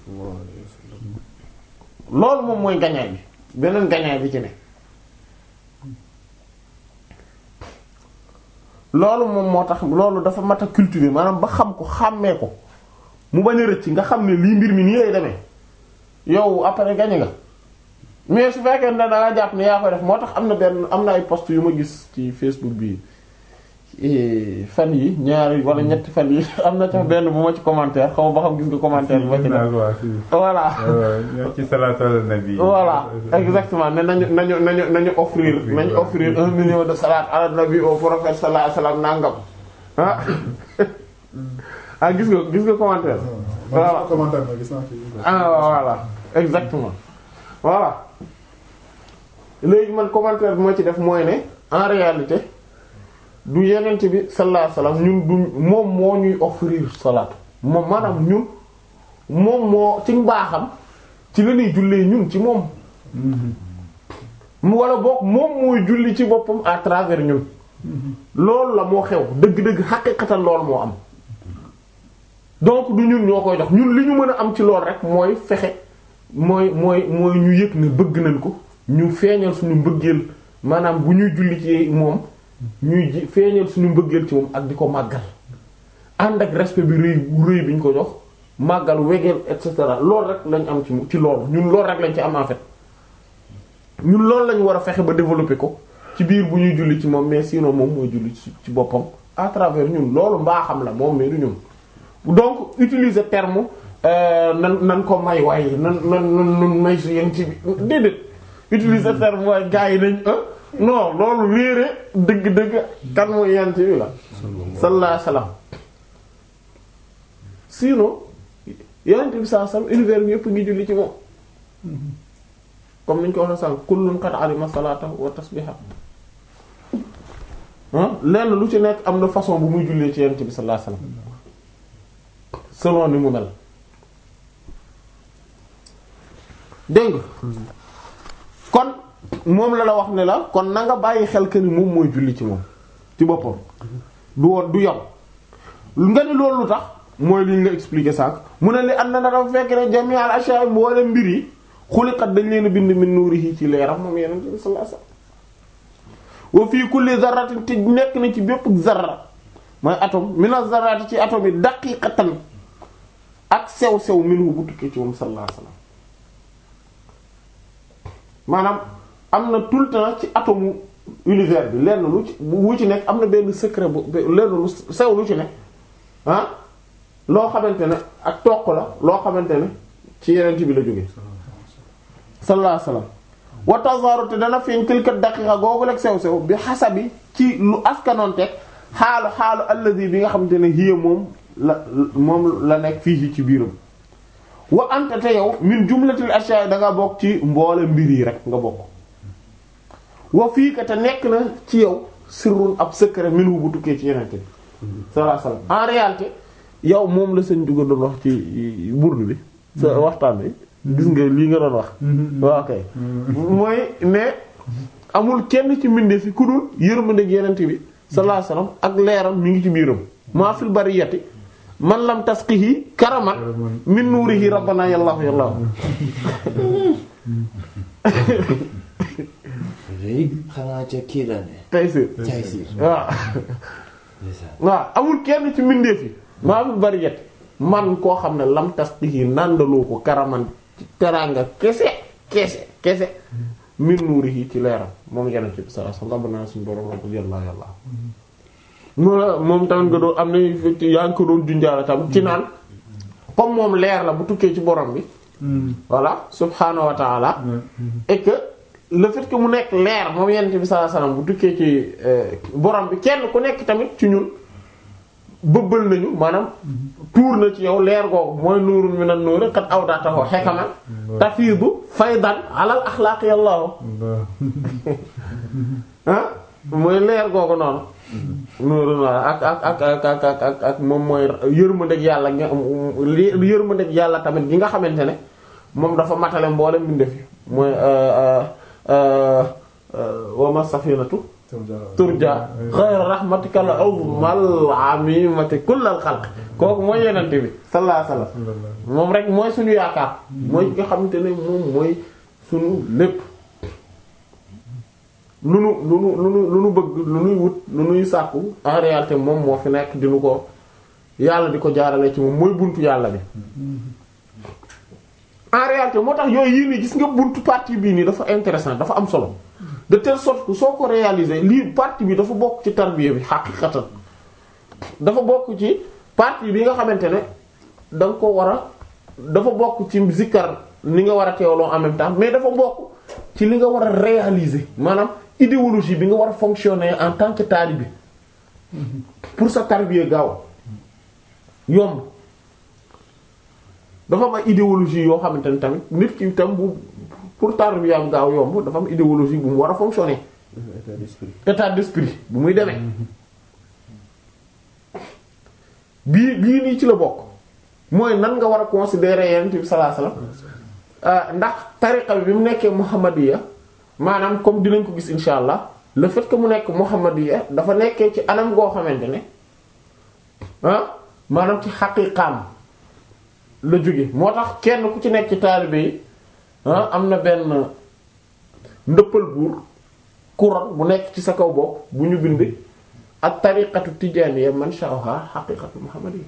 loolu moom mooy gañaay bi beneen gañaay bi ci ne loolu moom moo tax loolu dafa mat a cultiver maanaam ba xam ko xàmmee ko mu bañ a rëcc nga xam ne lii mbir mi nii lay demee yow après gañe nga mais su fekkee ne da nga jàpp ne yaa koy def moo tax am na benn am na ay post yu ma gis ci Facebook bi fan yi ñaari wala ñetti fan yi am na tax benn bu ma ci commentaire xaw ma ba xam gis nga commentaire bi ma ci def voilà ci salaatu ala nabi voilà exactement ne nañu nañu nañu nañu offrir nañu offrir un million de salat ala nabi au prophète sallallahu alayhi wasallam nangam ah ah gis nga gis nga commentaire voilà commentaire gis naa ci ah voilà exactement voilà léegi man commentaire bi ma ci def mooy ne en réalité du yenent bi sallallahu alayhi wasallam ñun du moom moo ñuy offrir salaat moom maanaam ñun moom moo ci mbaaxam ci la ñuy jullee ñun ci moom mu wala boog moom mooy julli ci boppam à travers ñun loolu la moo xew dëgg-dëgg xaqiqatan loolu moo am donc du ñun ñoo koy jox ñun li ñu mën a am ci lool rek mooy fexe mooy mooy mooy ñu yëg ne bëgg nañ ko ñu feeñal suñu mbëggeel maanaam bu ñuy julli ci moom ñuy ji feeñal suñu mbëggeel ci moom ak di ko màggal ànd ak respect bi rëy rëy bi ñu ko jox màggal wegeel et cetera loolu rek lañ am ci ci loolu ñun loolu rek lañ ci am en fait ñun loolu lañ war a fexe ba développer ko ci biir bu ñuy julli ci moom mais sinon moom mooy julli ci ci boppam à travers ñun loolu mbaaxam la moom mais du ñun donc utiliser terme nan nan ko may waaye nan nan nan may su yéen ci bi déedéet utiliser terme waaye gars yi nañ non loolu réere dëgg-dëgg kan mooy yent bi la sallallahu alayhi wasallam sinon yent bi sallallahu alayhi wasallam univers bi yëpp ngi julli ci moom comme niñ ko waxee sànq kullun qad alima salata wa tasbiha lenn lu ci nekk am na façon bu muy jullee ci yent bi sallallahu alayhi wasallam selon ni mu mel dégg kon moom la la wax ne la kon na nga bàyyi xel que ni moom mooy julli ci moom ci boppam du woon du yow nga ni loolu lu tax mooy li ñu la expliquer sànq mu ne li ànd na dafa fekk ne jami al ashya mboolem mbir yi xuliqat dañ leen a bind min nuurihi ci leeram moom yeneen bi sallallahu alayhi wasallam wa fii kulli zarratin te nekk na ci bépp zarra mooy atome mina zarrati ci atome yi daqiqatan ak sew sew minhu bu tukkee ci moom sallallahu alayhi wasallam maanaam am na tout le temps ci atome univers bi lenn lu ci wu ci nekk am na benn secret bu lenn lu sew lu ci nekk ah loo xamante ne ak toq la loo xamante ne ci yeneen bi la jógee sallallahu alayhi wasallam wa tazaru te dana feeñ tilka daqiqa googu lekk sew sew bi xasabi ci lu askanoonteeg xaalu xaalu allazi bi nga xamante ne hiya moom la moom la nekk fii ci biiram wa anta te yow min jumlatil ashya da nga bokk ci mboole mbir yi rek nga bokk wa fii ka te nekk na ci yow sirrun ab secret minhu bu tukkee ci yenente bi sallallahu alayhi wasallam en réalité yow moom la sëñ juga doon wax ci burdu bi sa waxtaan bi gis nga lii nga doon wax waaw kay mooy ne amul kenn ci mbindeef yi ku dul yërmandeeg yenent bi sallallahu alayhi wasallam ak leeram mi ngi ci biiram maa fil bariyati man lam tasqihi karaman min nuurihi rabbana yallahu yallahu rëy xanaa ca kii la ne tey si cay si waaw waaw amul kenn ci mbindeef yi maa fil bariyati man koo xam ne lam tasqihi nàndaloo ko karaman ci teraanga kese kese kese min nuurihi ci leeram moom yenent bi sallallahu alayhi wasallam rabbana suñu borom rabbi yallahu yallahu moom moom tamit nga doon am na yaa ngi ko doon junjaale tam ci naan comme moom leer la bu tukkee ci borom bi voilà subhaanahu wa ta'ala et que le fait que mu nekk leer moom yonent bi sallallahu alayhi wasallam bu tukkee ci borom bi kenn ku nekk tamit ci ñun bëbbal nañu maanaam tuur na ci yow leer googu mooy nuurun minan nuuri qad awdatahu hikaman tafiidu faydan alal axlaaqi yàllaahu ah mooy leer googu noonu nuurun wala ak ak ak ak ak ak ak ak moom mooy yërmandeeg yàlla nga li yërmandeeg yàlla tamit gi nga xamante ne moom dafa matale mboole mbindeef yi mooy wama safinatu turja xayra rahmatika la awmal amimati kullal xalq kooku mooy yenente bi sallallahu alayhi wasallam moom rek mooy suñu yaakaar mooy ki nga xamante ne moom mooy suñu lépp lu nu lu nu lu nu lu nu bëgg lu nuy wut lu nuy sàkku en réalité moom moo fi nekk dinu ko yàlla di ko jaarale ci moom mooy buntu yàlla bi en réalité moo tax yooyu yii nii gis nga buntu partie bii nii dafa intéressant dafa am solo de telle sorte que soo ko réaliser lii partie bi dafa bokk ci tarbiya bi xaqiqatan dafa bokk ci partie bi nga xamante ne da nga ko war a dafa bokk ci zikkar ni nga war a teewloo en même temps mais dafa bokk ci li nga war a réaliser maanaam idéologie bi nga war a fonctionner en tant que talibé pour sa tarbiya gaaw yomb dafa am ay idéologie yoo xamante ne tamit nit ki tam bu pour tarbiyaam gaaw yomb dafa am idéologie bu mu war a fonctionner état d'esprit état d'esprit bu muy demee bii bii nii ci la bokk mooy nan nga war a considérer yonent bi sallallahu alayhi wasallam ndax tariqa bi bi mu nekkee muhammadiya maanaam comme dinañ ko gis insha allah le fait que mu nekk muhammadiya dafa nekkee ci anam goo xamante ne ah maanaam ci xaqiqaam la jóge moo tax kenn ku ci nekk ci taalibe yi ah am na benn ndëppal buur couronne bu nekk ci sa kaw bopp bu ñu bind ak tariqatu tijaaniya man sha'aha xaqiqatu muhammadiyya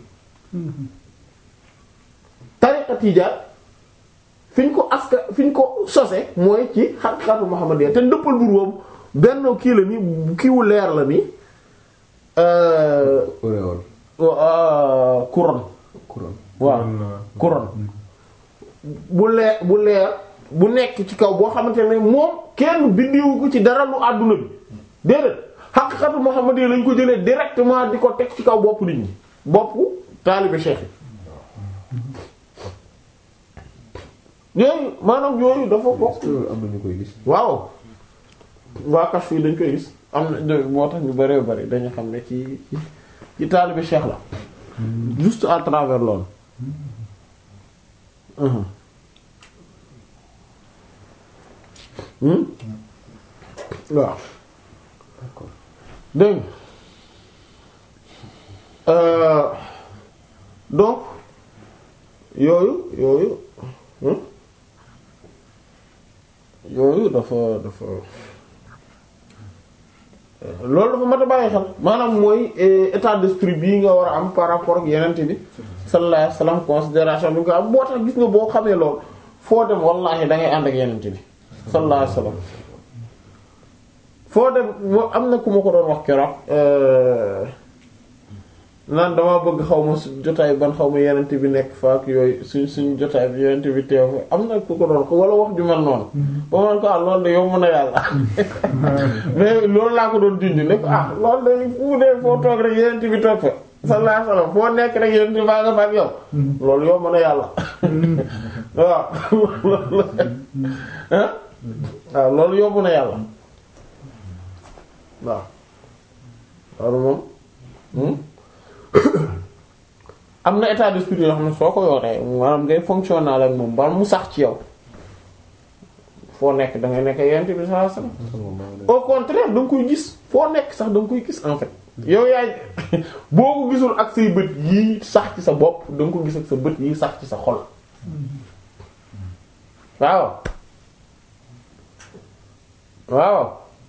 tariqa tijaan fi ñu ko aska fi ñu ko sose mooy ci xaqiqatu muhammadiyya te ndëppal buur boobu benn kii la ni kiiwu leer la ni auréole couronne couronne waaw couronne bu leer bu leer bu nekk ci kaw boo xamante ne moom kenn bindiwu ko ci dara lu àdduna bi déedéet xaqiqatu Muhammad lañ ko jëlee directement di ko teg ci kaw bopp nit ñi boppu taalibe cheikh yi yooyu maanaam yooyu dafa bokk loolu am na ñu koy gis waaw waa kas fii dañ koy gis am na moo tax ñu bëree bëri dañu xam ne ci ci ci taalibe cheikh la juste à travers loolu waaw d'accord dégg nga donc yooyu yooyu yooyu dafa dafa loolu dafa mat a bàyyi xel maanaam mooy état d'esprit bii nga war a am par rapport ak yenente bi sallallahu alayhi wasallam considération bi nga ko am boo tax gis nga boo xamee loolu foo dem wallahi da ngay ànd ak yenente bi sallallahu alayhi wasallam foo dem moo am na ku ma ko doon wax keroog naan dama bëgg xaw ma su jotaay ban xaw ma yenente bi nekk fa ak yooyu suñ suñ jotaay bi yenente bi teew fa am na ku ko doon ko wala wax ju mel noonu ba man ko ah loolu de yow mën a yàlla mais loolu laa ko doon junj ne ko ah loolu de fu dee foo toog rek yenente bi toog fa sallallahu alayhi wasallam foo nekk rek yenente baa nga fa ak yow loolu yow mën a yàlla waaw ah waaw loolu yóbbu na yàlla waaw loolu moom am na état d'esprit yoo xam ne soo ko yoree maanaam ngay fonctionner ak moom ba mu sax ci yow foo nekk da ngay nekk yonent bi sallallahu alayhi wasallam au contraire da nga koy gis foo nekk sax da nga koy gis en fait yow yaay boo ko gisul ak say bët yii sax ci sa bopp da nga ko gis ak sa bët yii sax ci sa xol waaw waaw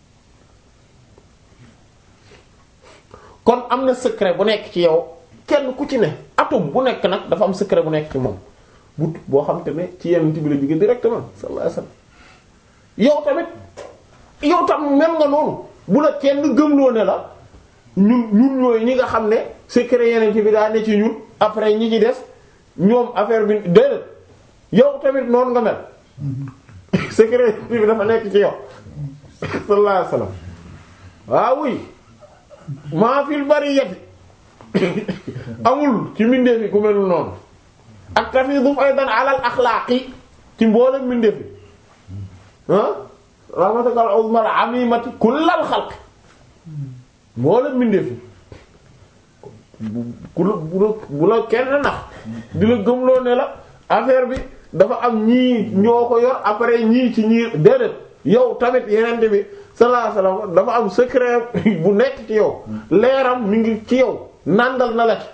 kon am na secret bu nekk ci yow kenn ku ci ne atome bu nekk nag dafa am secret bu nekk ci moom bu boo xam te ne ci yenn bi la jóge directement sallallahu alayhi wasallam yow tamit yow tam mel nga noonu bu la kenn gëmloo ne la ñun ñun ñooy ñi nga xam ne secret yeneen bi daa ne ci ñun après ñi ci des ñoom affaire bi déedéet yow tamit noonu nga mel secret bi dafa nekk ci yow sallallahu alayhi wasallam waaw oui maa fil bariyati amul ci mbindeef yi ku melul noonu ak tafidu aydan alal axlaaqi ci mboolem mbindeef yi ah rahmatakal uzmal amimati kullal xalq mboolem mbindeef yi bu la bu la bu la kenn nax di la gëmloo ne la affaire bi dafa am ñii ñoo ko yor après ñii ci ñii déedéet yow tamit yeneen bi sallallahu alayhi wasallam dafa am secret bu nekk ci yow leeram mi ngi ci yow nàndal na la ci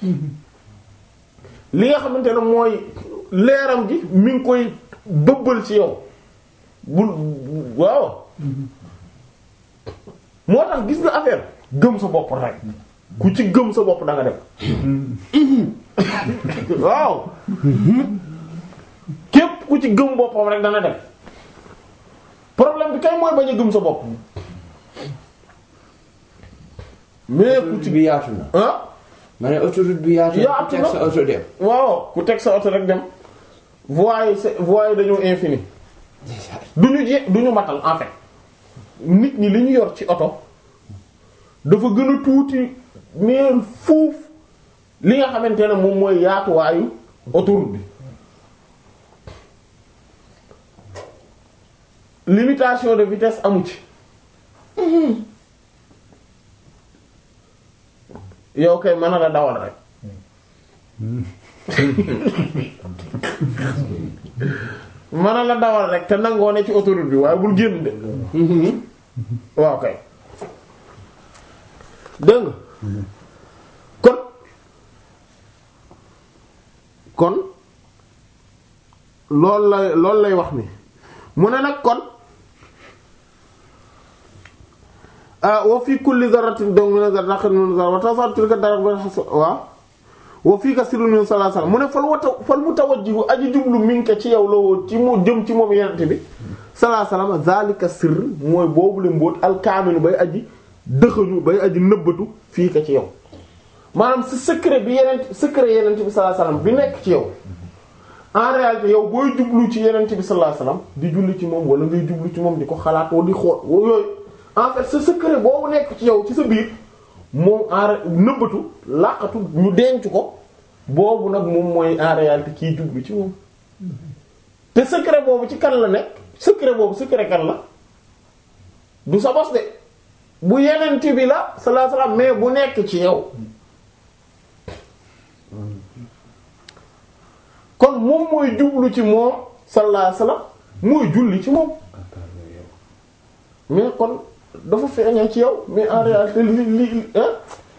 li nga xamante ne mooy leeram gi mi ngi koy bëbbal ci yow bul waaw moo tax gis nga affaire gëm sa bopp rek ku ci gëm sa bopp da nga dem waaw képp ku ci gëm boppam rek dana dem problème bi kay mooy bañ a gëm sa bopp mais ku ci bi yaatu na. ah ma ne autoroute bi yaatu na. Yaatu ku teg na. sa auto dem. waaw ku teg sa oto rek dem voies yi c'est voies yi dañoo infini du ñu je du ñu matal en fait nit ñi li ñu yor ci oto dafa gën a tuuti mais fuuf li nga xamante ne moom mooy yaatuwaayu autoroute bi limitation de vitesse amu ci yow kay mën na la dawal rek mën na la dawal rek te nangoo ne ci autoroute bi waaye bul génn de waaw kay dégg nga kon kon loolu lay loolu lay wax ni mu ne nag kon ah wa fi kulli dharratin donc min zarratin min zarra wa tasar tilka darak ba waaw wa fii ka sirrun min sallallahu alayhi wasallam mu ne fal wata fal mutawajjihu aji jublu minka ci yow la woo ci mu jëm ci moom yenente bi sallallahu alayhi wasallam zalika sirr mooy boobu le mbóot alkaaminu bay aji dëxëñu bay aji nëbbatu fii ka ci yow maanaam sa secret bi yeneen secret yenente bi sallallahu alayhi wasallam bi nekk ci yow en réalité yow booy jublu ci yenente bi sallallahu alayhi wasallam di julli ci moom wala ngay jublu ci moom di ko xalaat wala di xool yooyu en fait sa secret boobu nekk ci yow ci sa biir moom en nëbbatu làqatu ñu denc ko boobu nag moom mooy en réalité kiy jublu ci moom te secret boobu ci kan la nekk secret boobu secret kan la du sa bos de bu yenent bi la sallallahu alayhi wasallam mais bu nekk ci yow kon moom mooy jublu ci moom sallallahu alayhi wasallam mooy julli ci moom mais kon dafa feeñee ci yow mais en réalité li li hein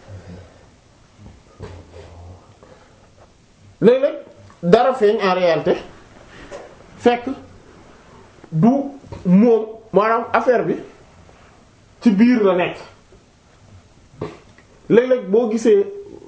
léeg-léeg dara feeñ en réalité fekk du moom maanaam affaire bi ci biir la nekk léeg-léeg boo gisee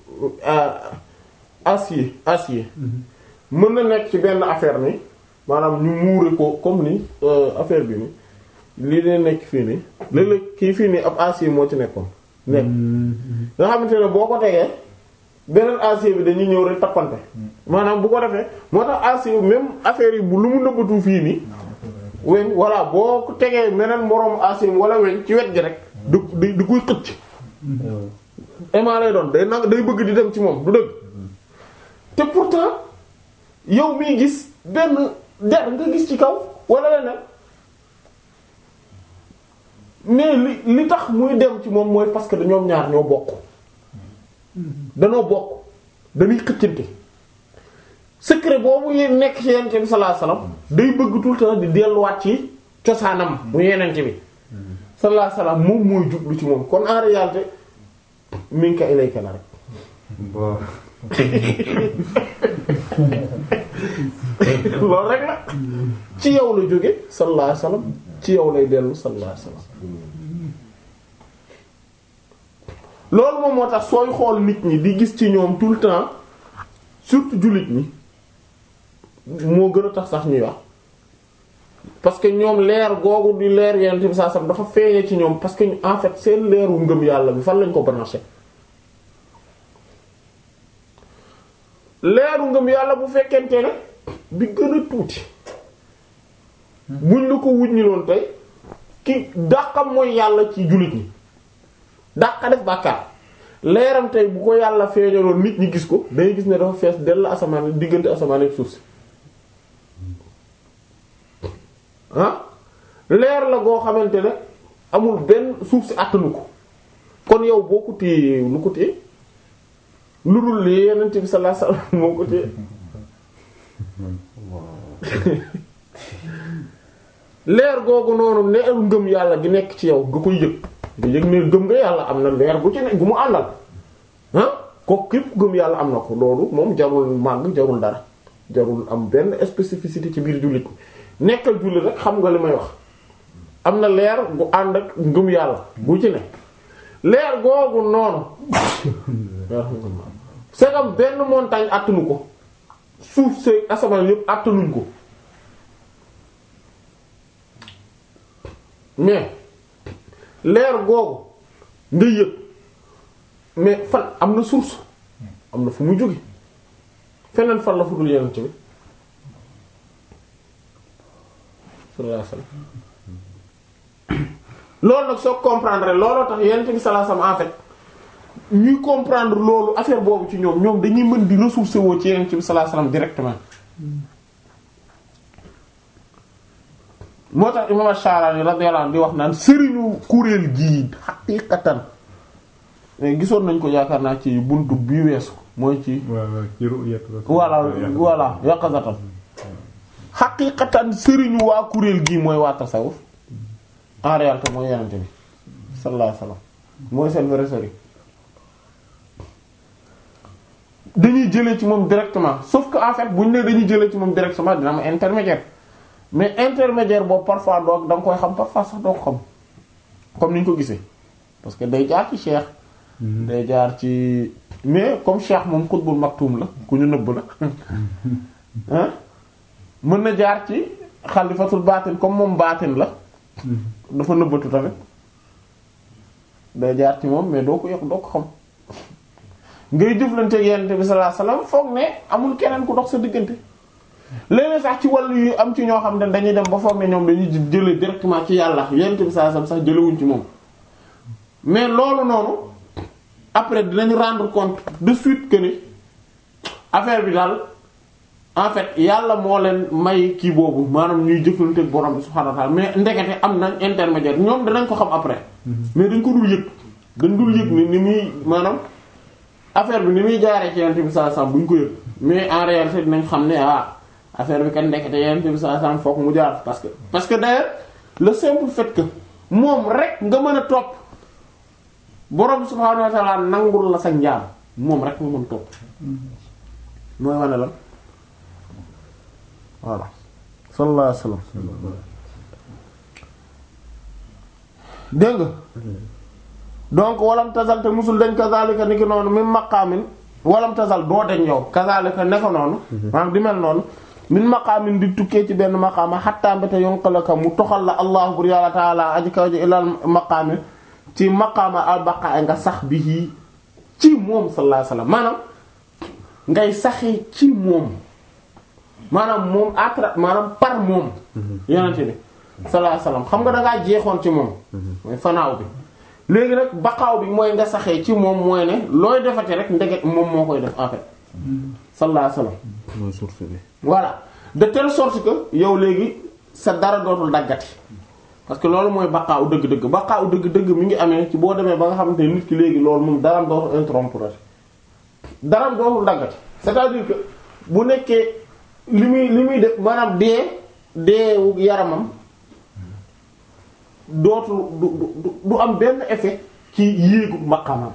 acier acier mën na nekk ci benn affaire ni maanaam ñu muure ko comme ni affaire bi ni lii dee nekk fii nii léeg-léeg kii fii nii ab acier moo ci nekkoon nekk nga xamante ne boo ko tegee beneen acier bi dañuy ñëw rek tappante maanaam bu ko defee moo tax acier même affaire yi bu lu mu nëbbatu fii nii weñ voilà boo ko tegee meneen moroom acier wala weñ ci wet gi rek du di di koy xëcc aimant lay doon day nag day bëgg di dem ci moom du dëgg te pourtant yow miy gis benn der nga gis ci kaw wala leneen mais li li tax muy dem ci moom mooy parce que ñoom ñaar ñoo bokk danoo bokk dañuy xëccante secret boobu yéen nekk ci yenente bi sallallahu alayhi wasallam day bëgg tout le temps di delluwaat ci cosaanam mu yenente bi sallallahu alayhi wasallam moom mooy jublu ci moom kon en réalité minka ilayka la rek bon loolu rek la ci yow la jóge sallallahu alayhi wasallam ci yow lay dellu sallallahu alayhi wasallam loolu moom moo tax sooy xool nit ñi di gis ci ñoom tout le temps surtout jullit ñi moo gën a tax sax ñuy wax parce que ñoom leer googu di leer yenn bi saa sam dafa feeñee ci ñoom parce que en fait seen leeru ngëm yàlla bi fan lañ ko branché leeru ngëm yàlla bu fekkente ne bi gën a tuuti buñ la ko wuññi loon tey ki dàqam mooy yàlla ci jullit ñi dàqa def bàkkaar leeram tey bu ko yàlla feeñaloon nit ñi gis ko day gis ne dafa fees dell asamaan diggante asamaan ak suuf si ah leer la goo xamante ne amul benn suuf si àttanu ko kon yow boo ko téye lu ko téye lu dul li Yonent bi sallallahu alayhi wasallam moo ko téye leer googu noonu leeru ngëm yàlla gi nekk ci yow nga koy yëg nga yëg ne gëm nga yàlla am na leer gu ci ne gu mu àndal ah kooku képp gëm yàlla am na ko loolu moom jarul màgg jarul dara jarul am benn spécificité ci biir jullit nekkal jullit rek xam nga li may wax am na leer gu ànd ak ngëm yàlla gu ci ne leer googu noonu c'est comme benn montagne àttanu ko suuf see asamaan yépp àttanuñ ko mais leer googu nga yëg mais fan am na source am na fu mu jóge feneen fan la fu dul yeneen ci bi sallallahu alayhi wasallam loolu nag soo comprendre looloo tax yeneen bi sallallahu alayhi wasallam en fait ñuy comprendre loolu affaire boobu ci ñoom ñoom dañuy mën di ressourcer woo ci yeneen bi sallallahu alayhi wasallam directement moo tax imam Ash-Sharani radiyallahu anhu di wax naan sëriñu kuréel gii xaqiiqatan gisoon nañ ko yaakaar naa ci buntu bi weesu mooy ci waaw waaw ci ru'yat voilà voilà yaqazatan xaqiiqatan sëriñu waa kuréel gii mooy waa tasawuf en réalité mooy yenente bi sallallahu alayhi wasallam mooy seen vrai sëriñ dañuy jëlee ci moom directement sauf que en fait buñ ne dañuy jëlee ci moom directement dina am intermédiaire mais intermédiaire boobu parfois doo da nga koy xam parfois sax doo ko xam comme ni ñu ko gisee parce que day jaar ci cheikh day jaar ci mais comme cheikh moom xutbul maktum la ku ñu nëbb la ah mën na jaar ci xalifatul baatin comme moom baatin la dafa nëbbatu tamit day jaar ci moom mais doo ko yëg doo ko xam ngay jëflante ak yonent bi sallallahu alayhi wasallam foog ne amul keneen ku dox sa diggante léeg sax ci wàllu yu am ci ñoo xam ne dañuy dem ba foog ne ñoom dañuy jëlee directement ci yàlla yonent bi sallallahu alayhi wasallam sax jëlewuñ ci moom mais loolu noonu après dinañ rendre compte de suite que ni affaire bi daal en fait yàlla moo leen may kii boobu maanaam ñuy jëflante ak borom bi subhanahu wa ta'ala mais ndekete am nañ intermédiaire ñoom danañ ko xam après mais dañ ko dul yëg dañ dul yëg ni ni muy maanaam affaire bi ni muy jaaree ci yonent bi sallallahu alayhi wasallam buñ ko yëg mais en réalité dinañ xam ne ah affaire bi kan ndekete yonent bi sallallahu alayhi wasallam fokk mu jaar parce que parce que d'ailleurs le simple fait que moom rek nga mën a topp borom subhanahu wa ta'ala nangul la sa njaam moom rek nga mën topp mooy wane la voilà sallallahu alayhi wasallam dégg nga donc walam tazal te musul dañ kazalika ni ki noonu min maqaamin walam tazal doo dañ yow kazalika ne ko noonu maanaam di mel noonu min maqaamin di tukkee ci benn maqaama xattaa mbéte yonqalaka mu toxal la allah bur yàlla taala aji kaw ji ilal maqaami ci maqaama al baqa nga sax bi ci moom sallallahu alayhi wasallam maanaam ngay saxee ci moom maanaam moom atra maanaam par moom yonente bi sallallahu alayhi wasallam xam nga dangaa jeexoon ci moom mooy fanaaw bi léegi nag baqaaw bi mooy nga saxee ci moom mooy ne looy defate rek ndeget moom moo koy def en fait sallallahu alayhi wasallam mooy source bi. voilà de telle sorte que yow léegi sa dara dootul daggati parce que loolu mooy baqaaw dëgg-dëgg baqaaw dëgg-dëgg mi ngi amee ci boo demee ba nga xamante ne nit ki léegi loolu moom daram dootul interrompre daram dootul daggati c'est-à-dire que bu nekkee li muy li muy def maanaam dee deewu yaramam dootul du du du am benn effet ci yéegu maqamam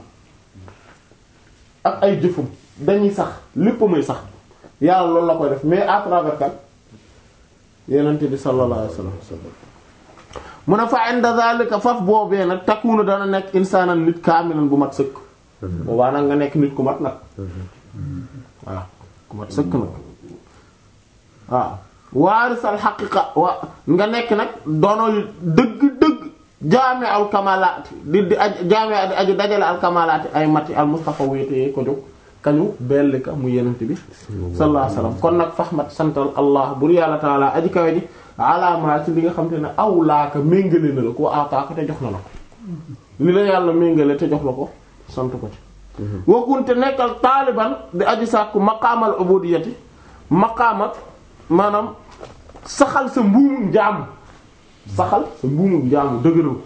ak ay jëfum dañuy sax lépp may sax yàlla loolu la koy def mais à travers kan yenente bi sallallahu alayhi wasallam mu ne fa inda zalika faf boobee nag takkuunu dana nekk insaanan nit kaamilan bu mat sëkk boobaa nag nga nekk nit ku mat nag waaw ku mat sëkk nag waaw waarisal xaqiqa wa nga nekk nag doono dëgg-dëgg jaame al kamalaati di di aj jaame di aju dajale al kamalaati ay mati al mustafa wéetee ko jóg kañu bellika mu yenent bi sallallahu alayhi wasallam kon nag faxmat santal allah bur yàlla taala aji kawe ji alaamaa ci li nga xam te ne aw laaka méngale na la ko ataaka te jox na la ko li la yàlla méngale te jox la ko sant ko ci wakkunte nekkal taaliban di aji sàkku maqaamal ubudiyati maqaamat maanaam saxal sa mbuumum njaamu saxal sa mbuumum njaamu dëgëral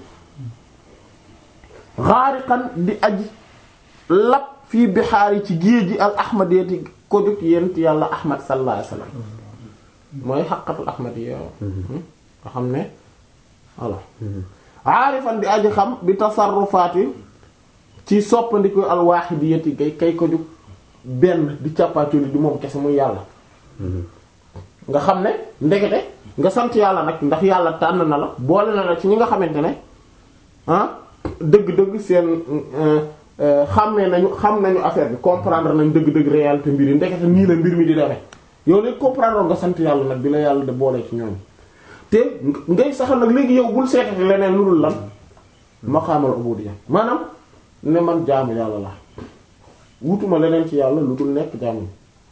xaariqan di aji lap fii bixaari ci géej gi al ahmadiyati ko jóg yent yàlla ahmad sallallahu alayhi wasallam mooy xaqatul ahmadiyya nga xam ne voilà aarifan di aji xam bi tasarrufaati ci soppandiku al wahidiyati kay kay ko jóg benn di càppaaculi di moom kese muy yàlla nga xam ne ndekete nga sant yàlla nag ndax yàlla tànn na la boole na la ci ñi nga xamante ne ah dëgg-dëgg seen xàmmee nañu xam nañu affaire bi comprendre nañ dëgg-dëgg réalité mbir yi ndekete nii la mbir mi di demee yow léegi comprendre nga sant yàlla nag bi la yàlla de boole ci ñoom te ngay saxal nag léegi yow bul seetati leneen lu dul lan maqaamal ubudiyya maanaam ne man jaamu yàlla la wutuma leneen ci yàlla lu dul nekk jaamu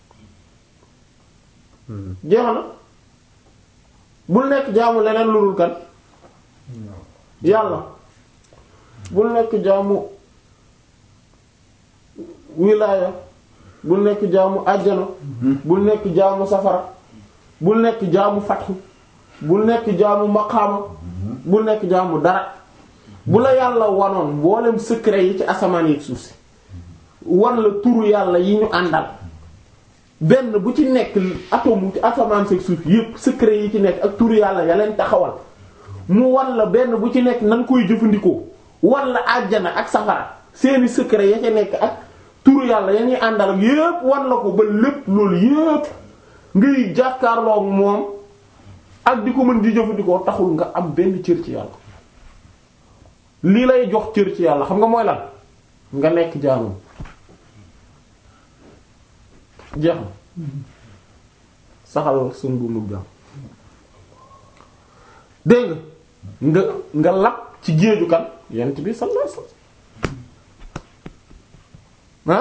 jeex na bul nekk jaamu leneen lu dul kan yàlla bul nekk jaamu wilaaya bul nekk jaamu àjjana bul nekk jaamu safara bul nekk jaamu fatxu bul nekk jaamu maqaama bul nekk jaamu dara bu la yàlla wanoon mboolem secret yi ci asamaan yi suuf si wan la turu yàlla yi ñu àndal benn bu ci nekk atome ci asamaan si suuf yépp secret yi ci nekk ak turu yàlla ya leen taxawal mu wan la benn bu ci nekk nan koy jëfandikoo wan la àjjana ak safara seeni secret ya ca nekk ak turu yàlla ya ñuy àndal ak yépp wan la ko ba lépp loolu yépp ngay jàkkaarloo ak moom ak di ko mën di jëfandikoo taxul nga am benn cër ci yàlla lii lay jox cër ci yàlla xam nga mooy lan nga nekk jaamam jeex na saxal sun bu mug jaam dégg nga nga lap ci géeju kan yent bi sallallahu alayhi wasallam ah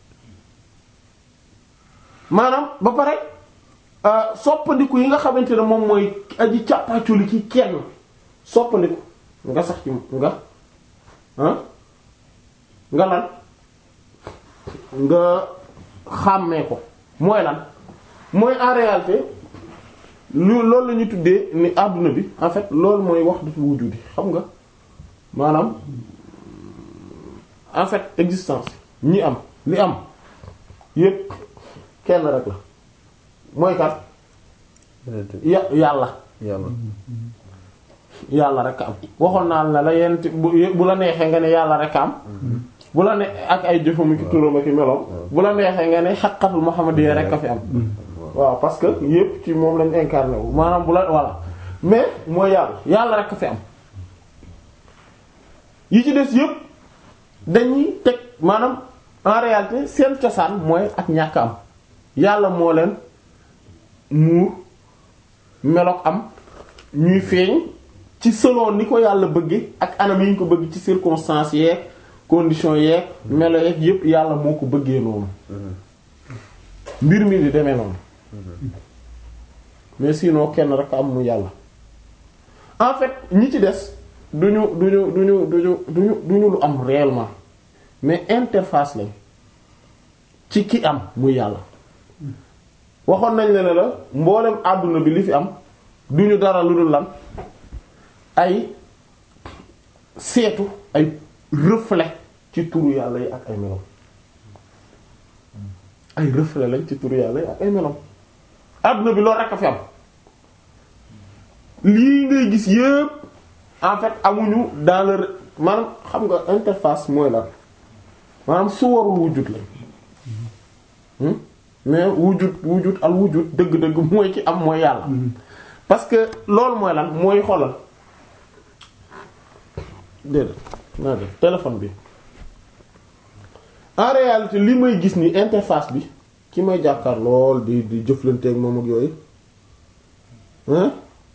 maanaam ba pare soppandiku yi nga xamante ne moom mooy aji càppaaculi ci kenn soppandiku nga sax ci nga ah nga lan nga xàmmee ko mooy lan mooy en réalité lu loolu la ñu tuddee ni àdduna bi en fait loolu mooy wahdatul wujudi xam nga maanaam en fait existence ñi am li am yépp kenn rek la mooy kat ya yàlla yàlla yàlla rek am waxoon naa la la yent bu bu la neexee nga ne yàlla rek am bu la ne ak ay jëfam ki turam ak meloom bu la neexee nga ne xaqatul muhammadiyya rek a fi am waaw parce que yépp ci moom lañ incarné wu maanaam bu la voilà mais mooy yàlla yàlla rek a fi am yi ci des yépp dañuy teg maanaam en réalité seen cosaan mooy ak ñàkk am yàlla moo leen muur meloog am ñuy feeñ ci selon ni ko yàlla bëgge ak anam yi ñu ko bëgg ci circonstances yeeg conditions yeeg melo yeeg yépp yàlla moo ko bëggee noonu mbir mi di demee noonu mais sinon kenn rek am mu yàlla en fait ñi ci des duñu duñu duñu duñu duñu duñu lu am réellement mais interface lañ ci ki am muy yàlla waxoon nañ la ne la mboolem àdduna bi li fi am duñu dara lu dul lan ay seetu ay reflet ci turu yàlla yi ak ay melo ay reflet lañ ci turu yàlla ak ay melam adduna bi loolu rek a fi am lii ngay gis yépp en fait amuñu dans le maanaam xam nga interface mooy la maanaam suwarul wujud la Hmm? mais wujud wujud al wujud dëgg-dëgg mooy ci am mooy yàlla parce que loolu mooy lan mooy xoolal déedéet naa def téléphone bi en réalité li may gis ni interface bi ki may jàkkaar lool di di jëflanteeg moom ak yooyu hein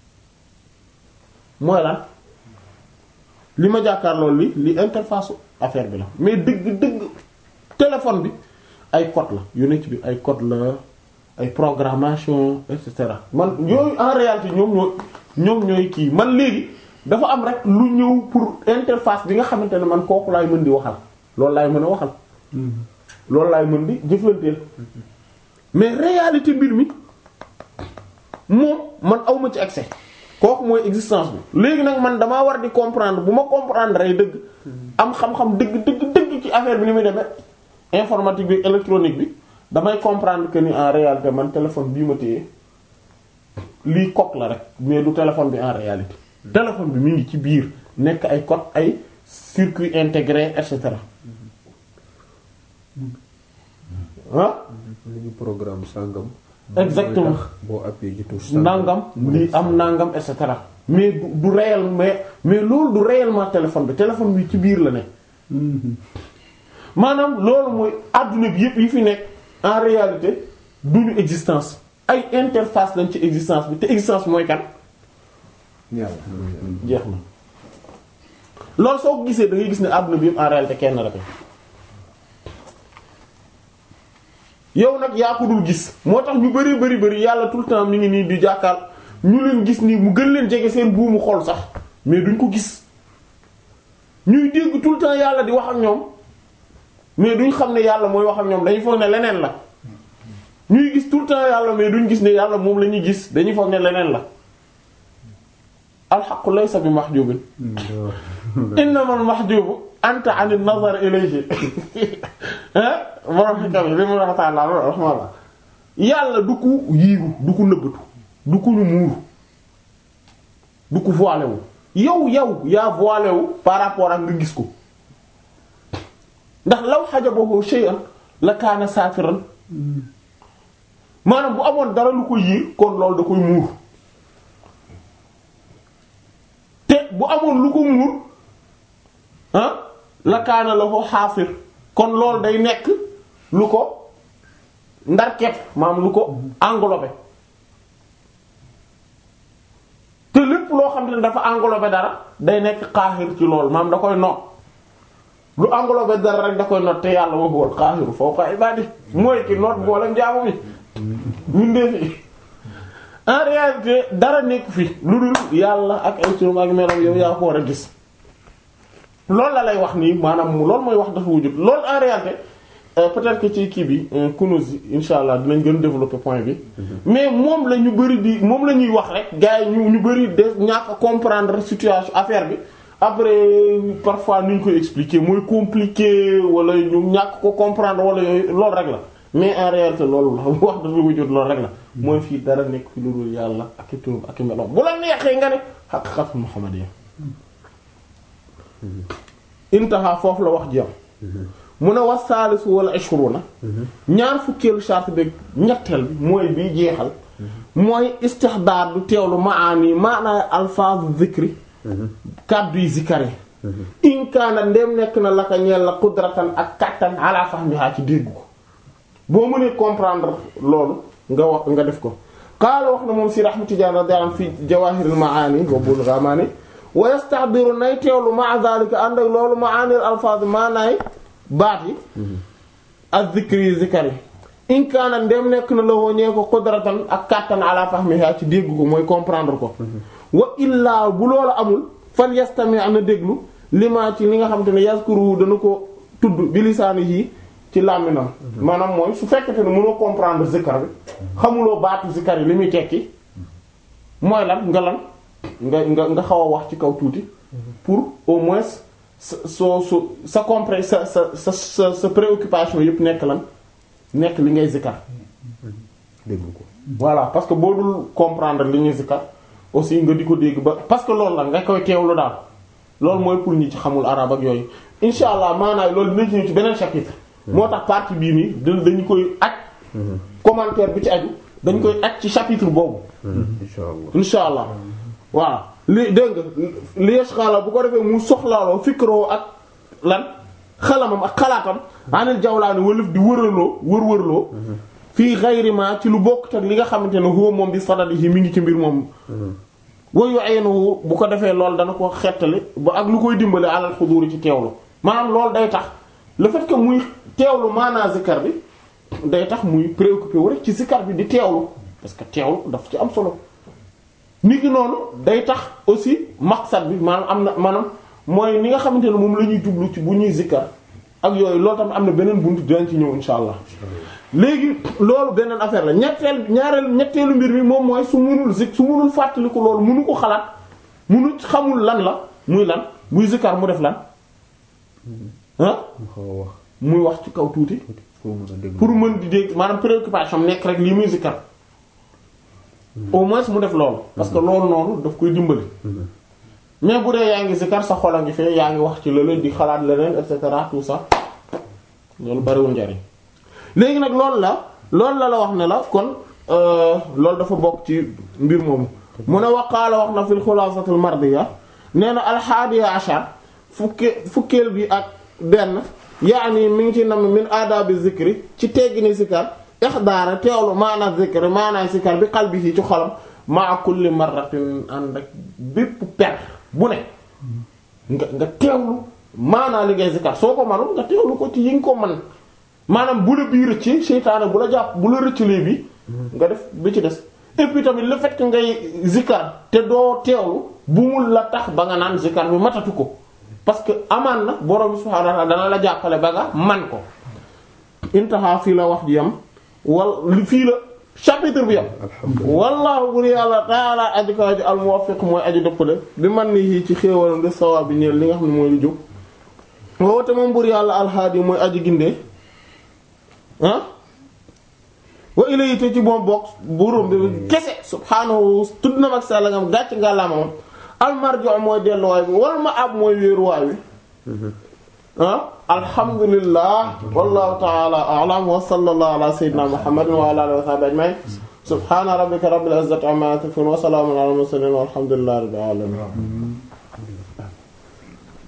mooy lan li ma jàkkaar lool li li interface affaire bi la mais dëgg dëgg téléphone bi ay code la yu nekk bi ay code la ay programmation et cetera man yooyu en réalité ñoom ñoo ñoom ñooy kii man léegi dafa am rek lu ñëw pour interface bi nga xamante ne man kooku laay mën di waxal loolu laay mën a waxal loolu laay mën di jëflanteel mais réalité mbir mi moom man awma ci accès kooku mooy existence bi léegi nag man damaa war di comprendre bu ma comprendre ay dëgg am xam-xam dëgg dëgg dëgg ci affaire bi ni muy demee informatique bi électronique bi damay comprendre que ni en réalité man téléphone bii ma téye lii coque la rek mais du téléphone bi en réalité téléphone bi mi ngi ci biir nekk ay code ay circuit intégré et cetera ah li ñu programme sàngam Exactement. mooy tax boo appuyé ci touche sàngam nangam mu lii def am nangam et cetera mais du du réel mais mais loolu du réellement téléphone bi téléphone bi ci biir la ne maanaam loolu mooy adduna bi yëpp yi fi nekk en réalité duñu existence ay interface lañ ci existence bi te existence mooy kan yàlla jeex na loolu soo ko gisee da ngay gis ne adduna bi yëpp en réalité kenn rek la yow nag yaa ko dul gis moo tax ñu bari bari bari yàlla tout le temps mi ngi nii di jàkkaar ñu leen gis nii mu gën leen jege seen buumu xol sax mais duñ ko gis ñuy dégg tout le temps yàlla di wax ak ñoom mais duñ xam ne yàlla mooy wax ak ñoom dañuy foog ne leneen la ñuy gis tout le temps yàlla mais duñ gis ne yàlla moom la ñuy gis dañuy foog ne leneen la alxaqu laysa bi mahjubin innamal mahjubu anta anil nazar ilayhi hein borom xikam yi li mu wax taala loolu rahmaalla yàlla du ko yiiru du ko nëbbatu du ko ñu muuru du ko voilé wu yow yow yaa voilé wu par rapport ak nga gis ko ndax law hajabahu shay'an la kaana saatiran maanaam bu amoon dara lu ko yiir kon loolu da koy muur te bu amoon lu ko muur ah la kaana la ko xaafir kon loolu day nekk lu ko ndar kepp maam lu ko englobé te lépp loo xam ne dafa englobé dara day nekk xaaxir ci loolu maam da koy noot lu englobé dara rek da koy noot te yàlla wa huwal xaaxiru fawqa ibaadi mooy ki noot boolem jaamu bi mindee fi en réalité dara nekk fi lu dul yàlla ak ay turam ak melam yow yaa ko war a gis loolu la lay wax nii maanaam loolu mooy wax dafa wujud loolu en réalité euh, peut-être que ci kii bi Kunûz insha allah dinañ gën développer point bi mais moom la ñu bari di moom la ñuy wax rek gars yi ñu ñu bari de ñàkk a comprendre situation affaire bi après parfois ni ñu koy expliquer mooy compliqué wala ñu ñàkk ko comprendre wala yooyu loolu rek la mais en réalité loolu la wax dafa wujud loolu rek la mooy fii dara nekk fi lu dul yàlla ak i turam ak i meloom bu la neexee nga ne haqiqatul muhammadiyya intaha foofu la wax ji am mu ne was saalisu wala ishruna ñaar fukkeelu charte bi ñetteel bi mooy bii jeexal mooy istihdaar du teewlu maani maanaay alfaazu zikri kàddu yi zikari in kaana ndem nekk na laka ñeel la qudratan ak kattan ala fahmiha ci dégg ko boo mënee comprendre loolu nga wax nga def ko qaala wax na moom si Ahmad Tijaan radiyallahu anhu fi jawaahiril maani wa bulugh amaani wa yastahdiru nay teewlu ma'a zalika ànd ak loolu maanil alfaaz maanaay baat yi ak zikri zikari in kaana ndem nekk na la woo ñee ko qudratan ak kattan ala fahmiha ci dégg ko mooy comprendre ko wa illaa bu loolu amul fal yastami am na déglu lima ci li nga xam te ne yazkuru dana ko tudd bi lisaanihi ci làmminam maanaam mooy su fekkete ne mënoo comprendre zikar bi xamuloo baatu zikar yi li muy tekki mooy lan nga lan nga nga nga xaw a wax ci kaw tuuti pour au moins sa soo su sa compré sa sa sa sa sa préoccupation yëpp nekk lan nekk li ngay zikkar déglu ko voilà parce que boo dul comprendre li ñuy zikkar aussi nga di ko dégg ba parce que loolu la nga koy teewlu daal loolu mooy pour ñi ci xamul arab ak yooyu insha allah maanaam loolu dinañ ci ñëw ci beneen chapitre moo tax partie bii nii da dañu koy aj commentaire bi ci aju dañ koy aj ci chapitre boobu insha allah insha allah waaw li dégg nga li yashghala bu ko defee mu soxlaaloo fikroo ak lan xalamam ak xalaatam anil jawlaani walëf di wëraloo wër-wërloo fii xayri ma ci lu bokk ak li nga xamante ne huwa moom bi sadadihi mi ngi ci mbir moom wayu aynuhu bu ko defee loolu dana ko xettali ba ak lu koy dimbale alal xuduuri ci teewlu maanaam loolu day tax le fait que muy teewlu maanaa zikkar bi day tax muy préoccupé wu rek ci zikkar bi di teewlu parce que teewlu daf ci am solo nit ki noonu day tax aussi maqsad bi maanaam am na maanaam mooy ni nga xamante ne moom la ñuy jublu ci bu ñuy zikkar ak yooyu loolu tamit am na beneen buntu dinañ ci ñëw insha allah léegi loolu beneen affaire la ñetteel ñaareel ñetteelu mbir mi moom mooy su munul zik su munul fàttaliku loolu munu ko xalaat munu xamul lan la muy lan buy zikkar mu def lan ah mu xaw a wax muy wax ci kaw tuuti pour mën a déglu pour mën di dégg maanaam préoccupation nekk rek lii muy zikkar au moins mu def loolu parce que loolu noonu daf koy dimbali mais bu dee yaa ngi zikkar sa xol a ngi fee yaa ngi wax ci leneen di xalaat leneen et cetera tout ça loolu bariwul njariñ léegi nag loolu la loolu la la wax ne la kon loolu dafa bokk ci mbir moomu mu ne waqaala wax na fil xulaasatul mardiya nee na alxaadiya ashar fukke fukkeel bi ak benn yaani mi ngi ci nam min aadaabi zikri ci teggini zikar ixdaara teewlu maana zikri maanaay zikar bi qalbihi ci xolam maa kulli marratin ànd ak bépp per bu ne nga nga teewlu maanaa li ngay zikar soo ko manul nga teewlu ko ci yi nga ko man maanaam bu la bii rëcc seytaane bu la jàpp bu la rëccalee bi nga def bi ci des et puis tamit le fait que ngay zikar te doo teewlu bu mu la tax ba nga naan zikar bi matatu ko parce que amaan na borom subhaanahu wa ta'ala dana la jàppale ba nga man ko intaha fii la wax ji yam wal fii la chapitre bi yam wallahu bur yàlla taala aji ko aji al muwaffiq mooy aji dëppale bi man ni yii ci xéewalam de sawaab bi ñeel li nga xam ne mooy lu jóg woote moom bur yàlla alhaadi mooy aji gindee ah wa ilayhi te ci moom bokk burum bi kese subhaanahu tudd na mag sàlla ngam gàcc nga la moom almarjo mooy delluwaay bi wal ma ab mooy wéeruwaay wi ah alhamdulillah wallahu ta'ala a'lam wa sallallahu ala sayyidina muhammadin wa ala alihi wa sahbihi ajma'in subhana rabbika rabbil izzati amma yasifun wa salamun ala al mursalin walhamdulillahi rabbil alamin